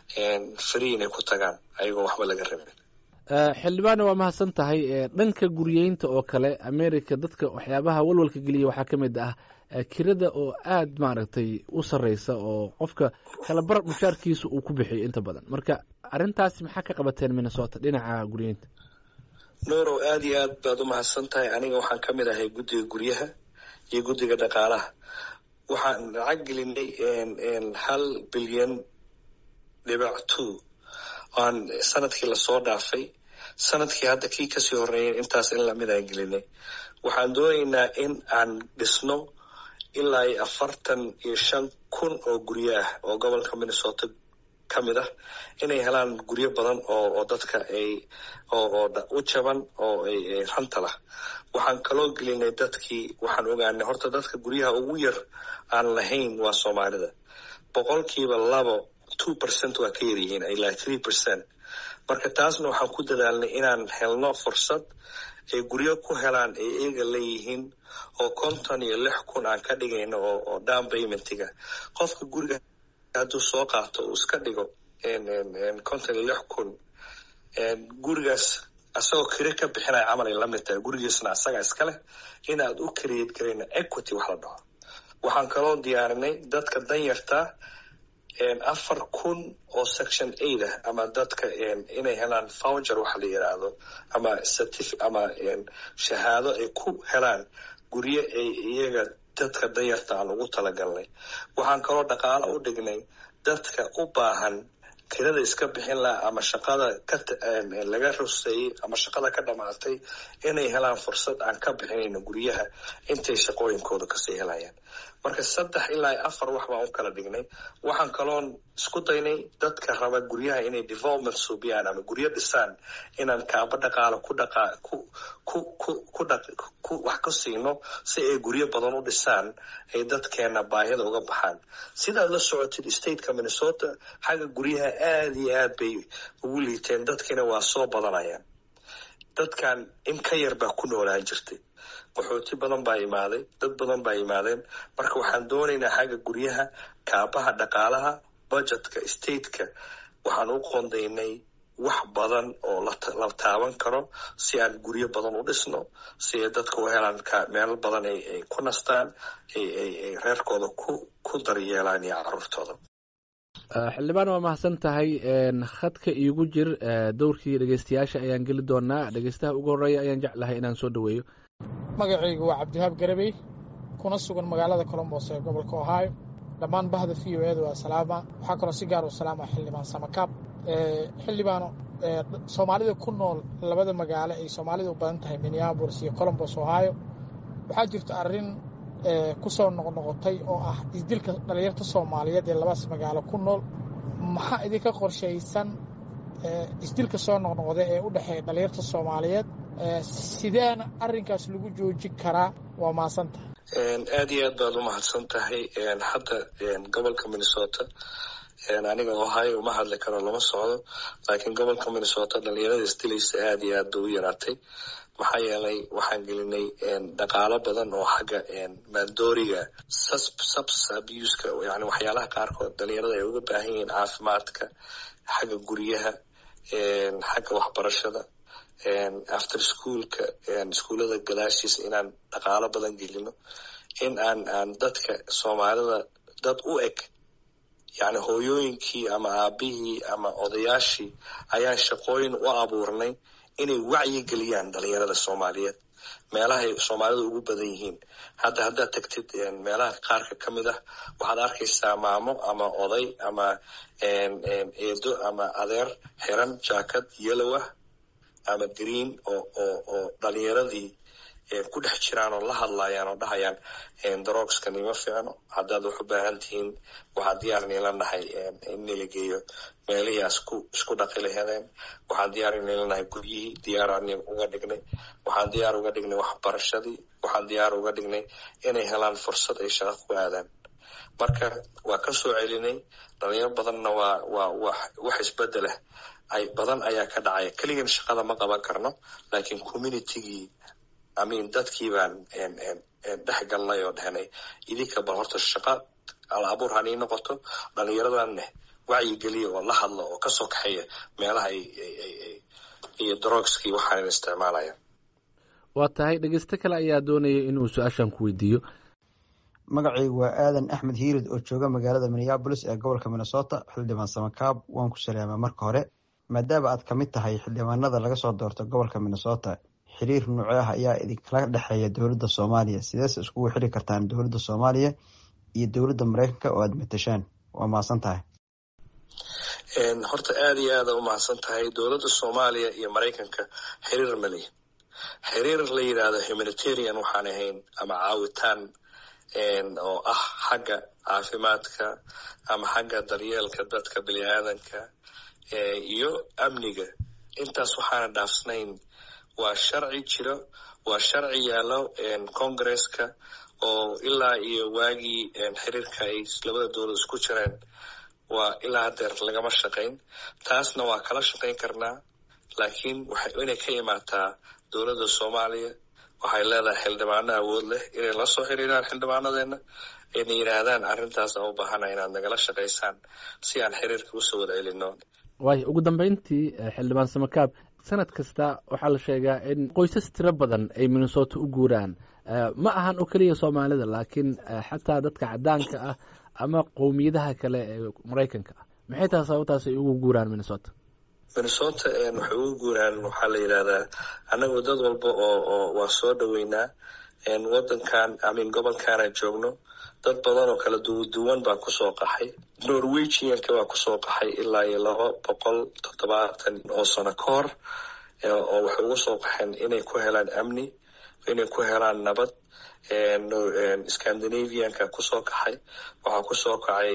free inay ku tagaan ayagoo waxba laga rabin xildhibaane waa mahadsan tahay dhanka guryeynta oo kale america dadka waxyaabaha walwalka geliya waxaa ka mid ah kirada oo aad maaragtay u sarreysa oo qofka kala bar mushaarkiisa uu ku bixiyo inta badan marka arrintaasi maxaa ka qabateen minnesota dhinaca guryeynta nuurow aad iyo aad baad u mahadsan tahay aniga waxaan ka mid ahay guddiga guryaha iyo guddiga dhaqaalaha waxaan lacag gelinay hal bilyan dhibac two aan sanadkii lasoo dhaafay sanadkii hadda kii kasii horeeyay intaas in lamid aan gelinay waxaan doonaynaa in aan dhisno ilaa iyo afartan iyo shan kun oo guryo ah oo gobolka minnesota ka mid ah inay helaan guryo badan oo oo dadka ay oo oo u jaban oo ay ranta lah waxaan kaloo gelinay dadkii waxaan ogaanay horta dadka guryaha ugu yar aan lahayn waa soomaalida boqolkiiba labo two percent waa ka yaryihiin ilaa three percent marka taasna waxaan ku dadaalnay inaan helno fursad ay guryo ku helaan ay eega leeyihiin oo konton iyo lix kun aan ka dhigayno oo oo down paymentiga qofka guriga hadduu soo qaato uu iska dhigo konton iyo lix kun gurigaas asagoo kire ka bixinaya camal ay lamid tahay gurigiisna asaga iska leh inaad u create garayna equity wax la dhaho waxaan kaloo diyaarinay dadka danyarta afar kun oo section aid ah ama dadka inay helaan voucher waxa la yidhaahdo ama certif ama shahaado ay ku helaan guryo ay iyaga dadka danyarta aan ugu talagalnay waxaan kaloo dhaqaalo u dhignay dadka u baahan kirada iska bixin laha ama shaqada kalaga ruseeyey ama shaqada ka dhamaatay inay helaan fursad aan ka bixinayno guryaha intay shaqooyinkooda kasii helayaan marka saddex ilaa afar wax baan u kala dhignay waxaan kaloon isku daynay dadka raba guryaha inay development suubiyaan ama guryo dhisaan inaan kaaba dhaqaalo ku dhaqa ku ku ku ku dha ku wax ku siino si ay guryo badan u dhisaan ay dadkeena baahida uga baxaan sidaad la socotid stateka minnesota xagga guryaha aada iyo aad bay ugu liiteen dadkiina waa soo badanayaan dadkan in ka yar baa ku noolaan jirtay qaxooti badan baa imaaday dad badan baa imaadeen marka waxaan doonaynaa xagga guryaha kaabaha dhaqaalaha budgetka stateka waxaan u qondaynay wax badan oo la taaban karo si aan guryo badan u dhisno si ay dadka u helaan meelo badan ay ku nastaan ay reerkooda ku daryeelaan iyo caruurtooda xildhibaan waa mahadsan tahay khadka iigu jir dowrkii dhegeystayaasha ayaan geli doonaa dhegeystaha ugu horreeya ayaan jeclahay inaan soo dhoweeyo magacaygu waa cabdihaab garabey kuna sugan magaalada colombos ee gobolka ohio dhammaan bahda v o eeda waa salaama waxaa kaloo si gaar u salaama xildhibaan samakaab xildhibaano soomaalida ku nool labada magaalo ay soomaalida u badan tahay minneabolis iyo colombos ohio waxaa jirta arrin ku soo noqnoqotay oo ah isdilka dhalinyarta soomaaliyeed ee labadaas magaalo ku nool maxaa idinka qorshaysan isdilka soo noqnoqda ee u dhexeeya dhalinyarta soomaaliyeed sideena arrinkaas lagu joojin karaa waa mahadsantahay aad iyo aad baad u mahadsan tahay hadda gobolka minnesota aniga ohio uma hadli karo lama socdo laakiin gobolka minnesota dhalinyarada isdilaysa aad iyo aad bay u yaraatay maxaa yeelay waxaan gelinay dhaqaalo badan oo xagga maandooriga subs abuska yani waxyaalaha qaarkood dhalinyarada ay uga baahan yihiin caafimaadka xagga guryaha xagga waxbarashada after schoolka iskuullada gadaashiisa inaan dhaqaalo badan gelino in aan aan dadka soomaalida dad u eg yani hooyooyinkii ama aabihii ama odayaashii ayaan shaqooyin u abuurnay inay wacyi geliyaan dhalinyarada soomaaliyeed meelahay soomaalida ugu badan yihiin hadda haddaad tagtid meelaha qaarka ka mid ah waxaad arkaysaa maamo ama oday ama eedo ama adeer xiran jaakad yellow ah ama green oo oo oo dhalinyaradii ku dhex jiraan oo la hadlayaan oo dhahayaan daroogskan ima fiicno haddaad wax u baahan tihiin waxaa diyaar niila nahay in nila geeyo meelihii asku isku dhaqi lahadeen waxaan diyaar niila nahay guryihii diyaaraan uga dhignay waxaan diyaar uga dhignay waxbarashadii waxaan diyaar uga dhignay inay helaan fursad ay shaqo ku aadaan marka waa ka soo celinay dhalinyaro badanna waa waa wax wax isbedelah ay badan ayaa ka dhacaya keligan shaqada ma qaban karno laakiin communitygii amin dadkii baan dhex galnay oo dhehnay idinka bal horta shaqa al abuur hanii noqoto dhalinyaradanne wacyigeliya oo la hadla oo kasoo kaxeeya meelaha iyo drogskii waxaan isticmaalaya waa tahay dhegeysto kale ayaa doonaya inuu su-aashan ku weydiiyo magacaygu waa aadan axmed hiirid oo jooga magaalada minneabolis ee gobolka minnesota xildhibaan samakaab waan ku salaama marka hore maadaama aad ka mid tahay xildhibaanada laga soo doorto gobolka minnesota xiriir nuuco ah ayaa idinkala dhexeeya dowladda soomaaliya sideese iskugu xiri kartaan dowladda soomaaliya iyo dowladda mareykanka oo aad matashaan waa mahadsan tahay horta aad iyo aada u mahadsan tahay dowladda soomaaliya iyo maraykanka xiriir mali xiriir la yidhaahdo humanitarian waxaan ahayn ama caawitaan oo ah xagga caafimaadka ama xagga daryeelka dadka bini aadanka iyo amniga intaas waxaana dhaafsnayn waa sharci jiro waa sharci yaallo congresska oo ilaa iyo waagii xiriirka ay labada dowlad isku jireen waa ilaa hadeer lagama shaqayn taasna waa kala shaqayn karnaa laakiin waxay inay ka imaataa dowladda soomaaliya waxay leedahay xildhibaano awood leh inay la soo xiriiraan xildhibaanadeena ayna yidhaahdaan arrintaas aan u baahana inaad nagala shaqaysaan si aan xiriirka usoo wada celino waayo ugu dambeyntii xildhibaan samakaab sanad kasta waxaa la sheegaa in qoysas tiro badan ay minnesota u guuraan ma ahan oo keliya soomaalida laakiin xataa dadka cadaanka ah ama qowmiyadaha kale ee maraykanka ah maxay tahay sababtaas ay ugu guuraan minnesota minnesota waxay ugu guuraan waxaa la yidhahdaa annagu dad walba oo oo waa soo dhoweynaa wadankan amin gobolkaana joogno dad badan oo kala duwan baa kusoo qaxay norwegianka baa kusoo qaxay ilaa iyo laba boqol toddobaatan oo sano ka hor oo waxay uga soo qaxeen inay ku helaan amni inay ku helaan nabad scandinavianka kusoo kaxay waxaa kusoo kacay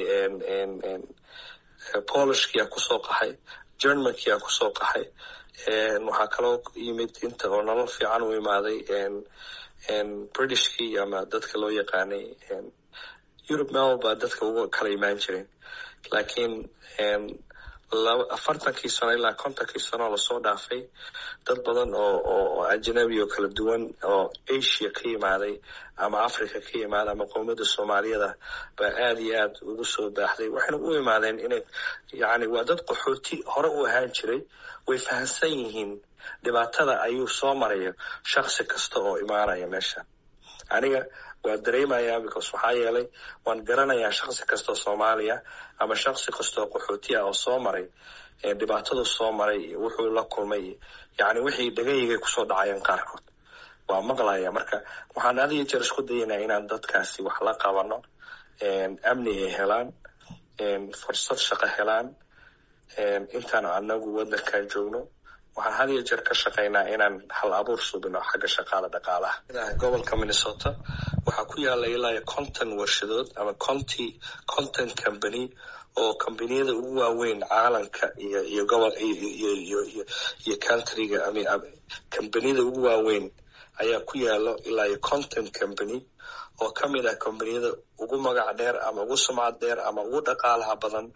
polishkia kusoo qaxay germankia kusoo qaxay waxaa kaloo yimid inta oo nolol fiican u imaaday britishkii ama dadka loo yaqaanay europe mel baa dadka uga kala imaan jireen laakiin afartankii sano ilaa kontonkii sano lasoo dhaafay dad badan oo oo ajnabi oo kala duwan oo asia ka yimaaday ama africa ka yimaaday ama qowmiyadda soomaaliyada baa aada iyo aad ugu soo baaxday waxayna u imaadeen inay yacni waa dad qaxooti hore u ahaan jiray way fahamsan yihiin dhibaatada ayuu soo maraya shaksi kasta oo imaanaya meesha aniga waa dareemayaa because waxaa yeelay waan garanayaa shaksi kastoo soomaaliya ama shaksi kastoo qaxootiya oo soo maray dhibaatadu soo maray iyo wuxuu la kulmay yacni wixii dhagaygay kusoo dhacayeen qaarkood waa maqlaya marka waxaan had iyo jeer isku dayaynaa inaan dadkaasi wax la qabano amni ay helaan fursad shaqo helaan intaan anagu wadankan joogno waxaan had iyo jeer ka shaqaynaa inaan hal abuur subino xagga shaqaala dhaqaalaha gobolka minnesota waxaa ku yaala ilaa conton warshadood ama conty conton company oo combaniyada ugu waaweyn caalamka iyo iyo gobol iyo iyo iyo countryga combaniyada ugu waaweyn ayaa ku yaalo ilaa iyo conton company oo ka mid ah combaniyada ugu magac dheer ama ugu sumcad dheer ama ugu dhaqaalaha badan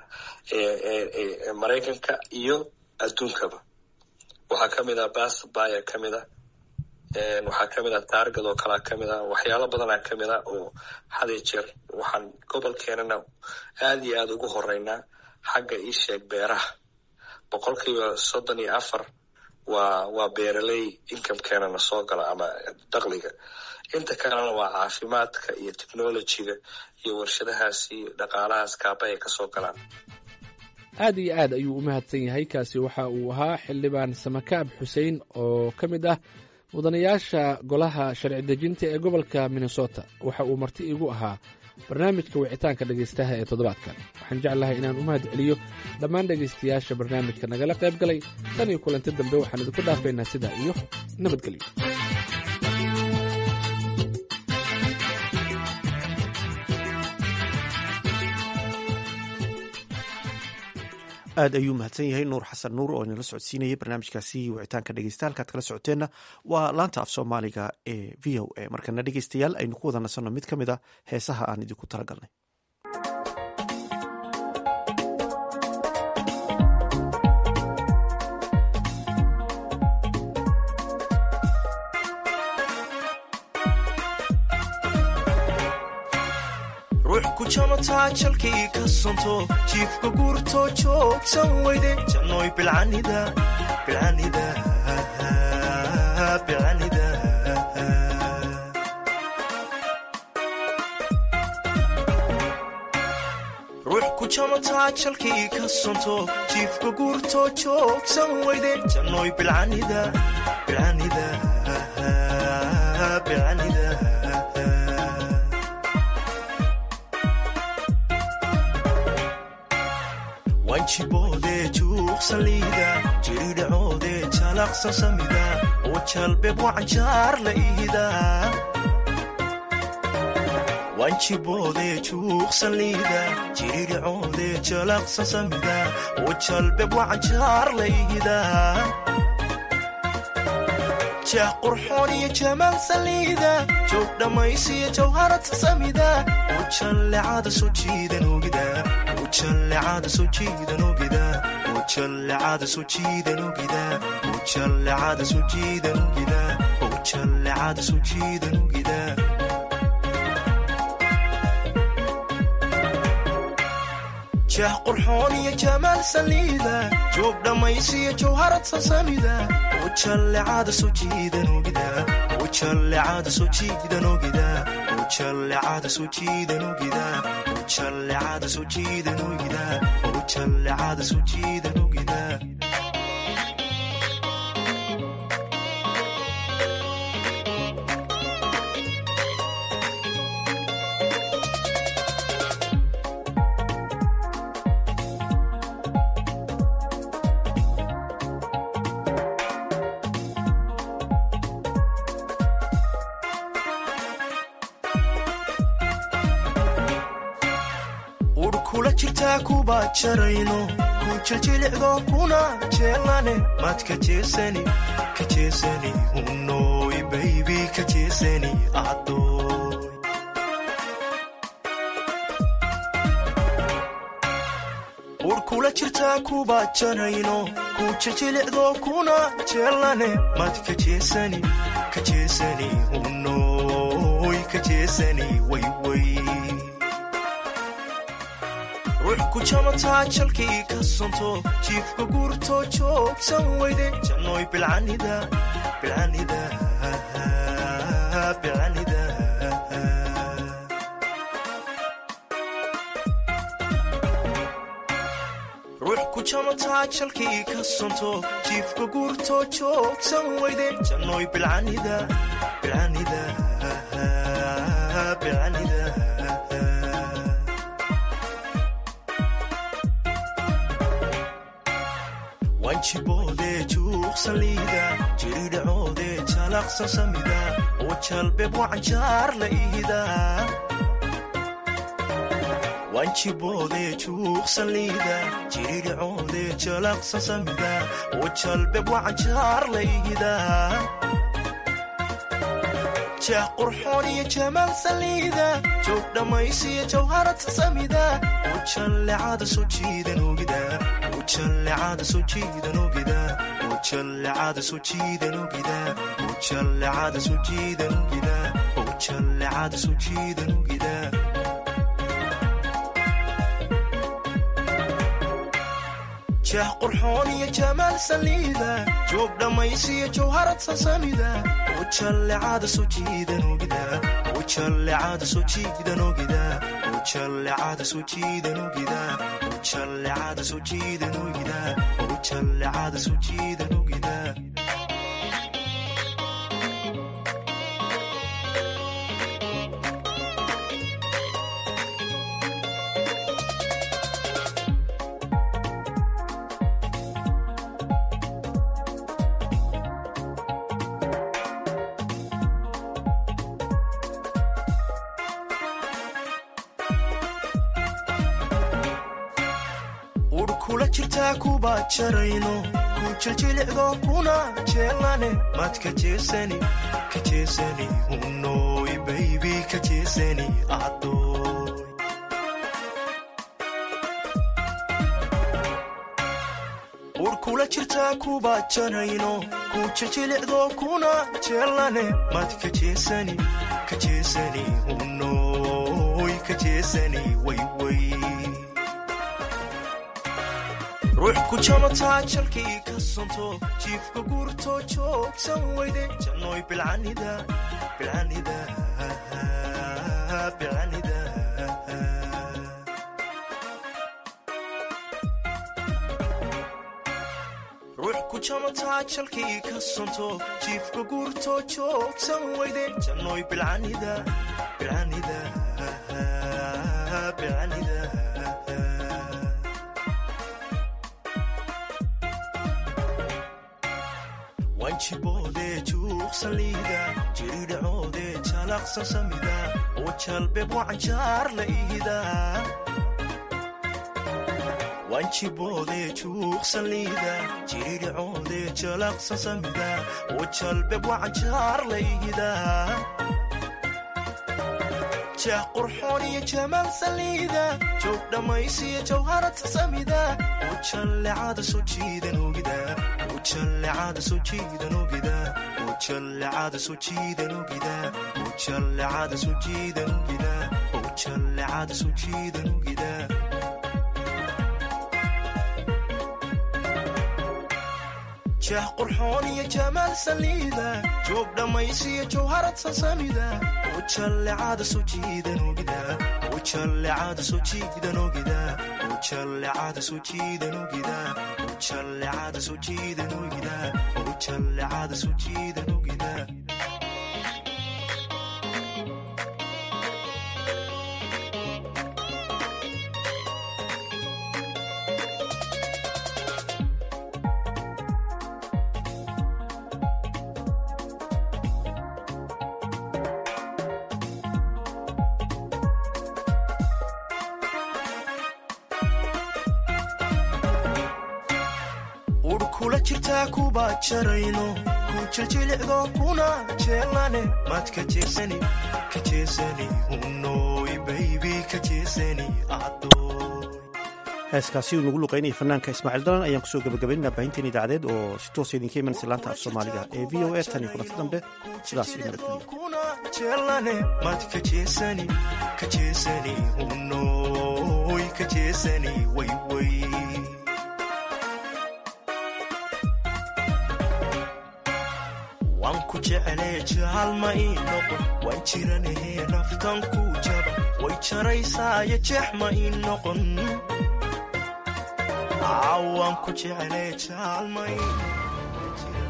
ee maraykanka iyo adduunkaba waxaa kamid ah basbaya kamid a waxaa kamid ah taargad oo kalea kamid ah waxyaalo badanaa kamid ah oo hadiyo jeer waxaan gobolkeenana aada iyo aada ugu horeynaa xagga iisheeg beeraha boqolkiiba soddon iyo afar waa waa beeraley incomekeenana soo gala ama dakliga inta kalena waa caafimaadka iyo technologyga iyo warshadahaasi dhaqaalahaas kaaba ay kasoo galaan aad iyo aad ayuu u mahadsan yahay kaasi waxa uu ahaa xildhibaan samakaab xuseen oo ka mid ah mudanayaasha golaha sharci dejinta ee gobolka minnesota waxa uu marti igu ahaa barnaamijka wicitaanka dhegaystaha ee toddobaadkan waxaan jeclahay inaan u mahad celiyo dhammaan dhegaystayaasha barnaamijka nagala qayb galay tan iyo kulanti dambe waxaan idinku dhaafaynaa sidaa iyo nabadgelyo aad ayuu mahadsan yahay nuur xasan nuur oo inala socodsiinayay barnaamijkaasi wicitaanka dhegeysta halkaad kala socoteenna waa laanta af soomaaliga ee v o a markana dhegeystayaal aynu ku wada nasanno mid ka mid a heesaha aan idinku talagalnay ruux ku jamataa jalkii ka sonto jiifka guurtoo joogsan weyde jannoy bilcanida bilcanida bilcanida ruux ku jamataa jalkii ka sonto jiifka guurtoo joogsan weyde jannoy bilcanida bilcanida bilcanida wanjiboodee juuqsaliida jiridhacoodee jalaqsan samida oo jalbeeb wacanjaar la ihida wanjiboodee juuqsaliida jiridhacoodee jalaqsan samida oo jalbeeb wacanjaar la ihida jah qurxoon iyo jamaal saliida joog dhammaysiyo jawharata samida oo jallecada soo jiidan ogida ujallecada soo jiidan ogida ujallecada soo jiidan ogida ujallecada soo jiidan ogida ujallecada soo jiidan ogida jah qurxoon iyo jamaal saliida joog dhammaysiyo jawharad sasamida ujallecada soo jiidan ogida ujallecada soo jiidan ogida ujallecada soo jiidan ogida ujallecada soo jiidan ogida ujallecada soo jiidan ogida ur kula jirtaa kuba jarayno ku jiljilicdo kuna jeelane maad ka jeesani ka jeesani hunoy baybi ka jeesani adoy ur kula jirtaa kuba janayno ku jijilicdo kuna jeelane mad ka jeesani ka jeesani unoy ka jeesani wayway ruux ku jamataa jalkii ka santo jiifka guurto joogsan weyde jannoy bilcanida bilcanida bilcanida ruux ku jamataa jalkii ka santo jiifka guurto joogsan weyde jannoy bilcanida bilcanida bilcanida wanjiboode juuqsan liida jiridhacoode jalaqsan samida oo jalbeeb wacanjaar la ihida wanjiboode juuqsan liida jiridhacoode jalaqsan samida oo jalbeeb wacanjaar la ihida jeex qurxoon iyo jamaal saliida joog dhammaysiyo jawharata samida oo jallecada soo jiidan ogida ujallecada soo jiidan ogida ujallecada soo jiidan ogida ujallecada soo jiidan ogida ujallecada soo jiidan ogida jeex qurxoon iyo jamaal saliida joog dhammaysiyo jawharad sasamida ujallecada soo jiidan ogida ujallecada soo jiidan ogida ujallecada soo jiidan ogida ujallecada soo jiidan ogida ujallecada soo jiidan ogida ur kula jirtaa kuba jarayno ku jiljilicdo kuna jeelane mad ka jeesani ka jeesani unoy baybi ka jeesani adoy ur kula jirtaa kuba jarayno ku jiljilicdo kuna jeelane mad ka jeesani ka jeesani unoy ka jeesani wayway ruux ku jamataa jalkii ka santo jiifka guurto joogsan weyde jannoy bilcanida bilcanida bilcanida ruux ku jamataa jalkii ka santo jiifka guurto joogsan weyde jannoy bilcanida bilcanida bilcanida wanjiboode juuqsan liida jiridhacoode jalaqsan samida oo jalbeeb wacanjaar la ihida wanjiboode juuqsan liida jiridhacoode jalaqsan samida oo jalbeeb wacanjaar la ihida jeex qurxoon iyo jamaal saliida joog dhammaysiyo jawharata samida oo jallecada soo jiidan ogida ujallecada soo jiidan ogida ujallecada soo jiidan ogida ujallecada soo jiidan ogida ujallecada soo jiidan ogida jeex qurxoon iyo jamaal saliida joog dhammaysiyo jawharad sasamida ujallecada soo jiidan ogida ujallecada soo jiidan ogida ujallecada soo jiidan ogida ujallecada soo jiidan ogida ujallecada soo jiidan ogida ur kula jirtaa kuba jarayno ku jiljilicdo kuna jeelane mad ka jeesani ka jeesani unoy baybi ka jeesani adoy heeskaasi uu nagu luqaynaya fanaanka ismaaciil dalan ayaan kusoo gabagabaynaa baahinteen idaacadeed oo si toosa idinka imanaysa laanta af soomaaliga ee v o a tan iyo kulanti dambe sidaas iyo nabadgelyo jelane mad kajeesani kajeesani unoy kajeesani wayway waan ku jeclee jaalma ii noqon waan jiranahe naftan ku jaba way jaraysaayo jeex ma ii noqon waan ku jeclee jaalma ii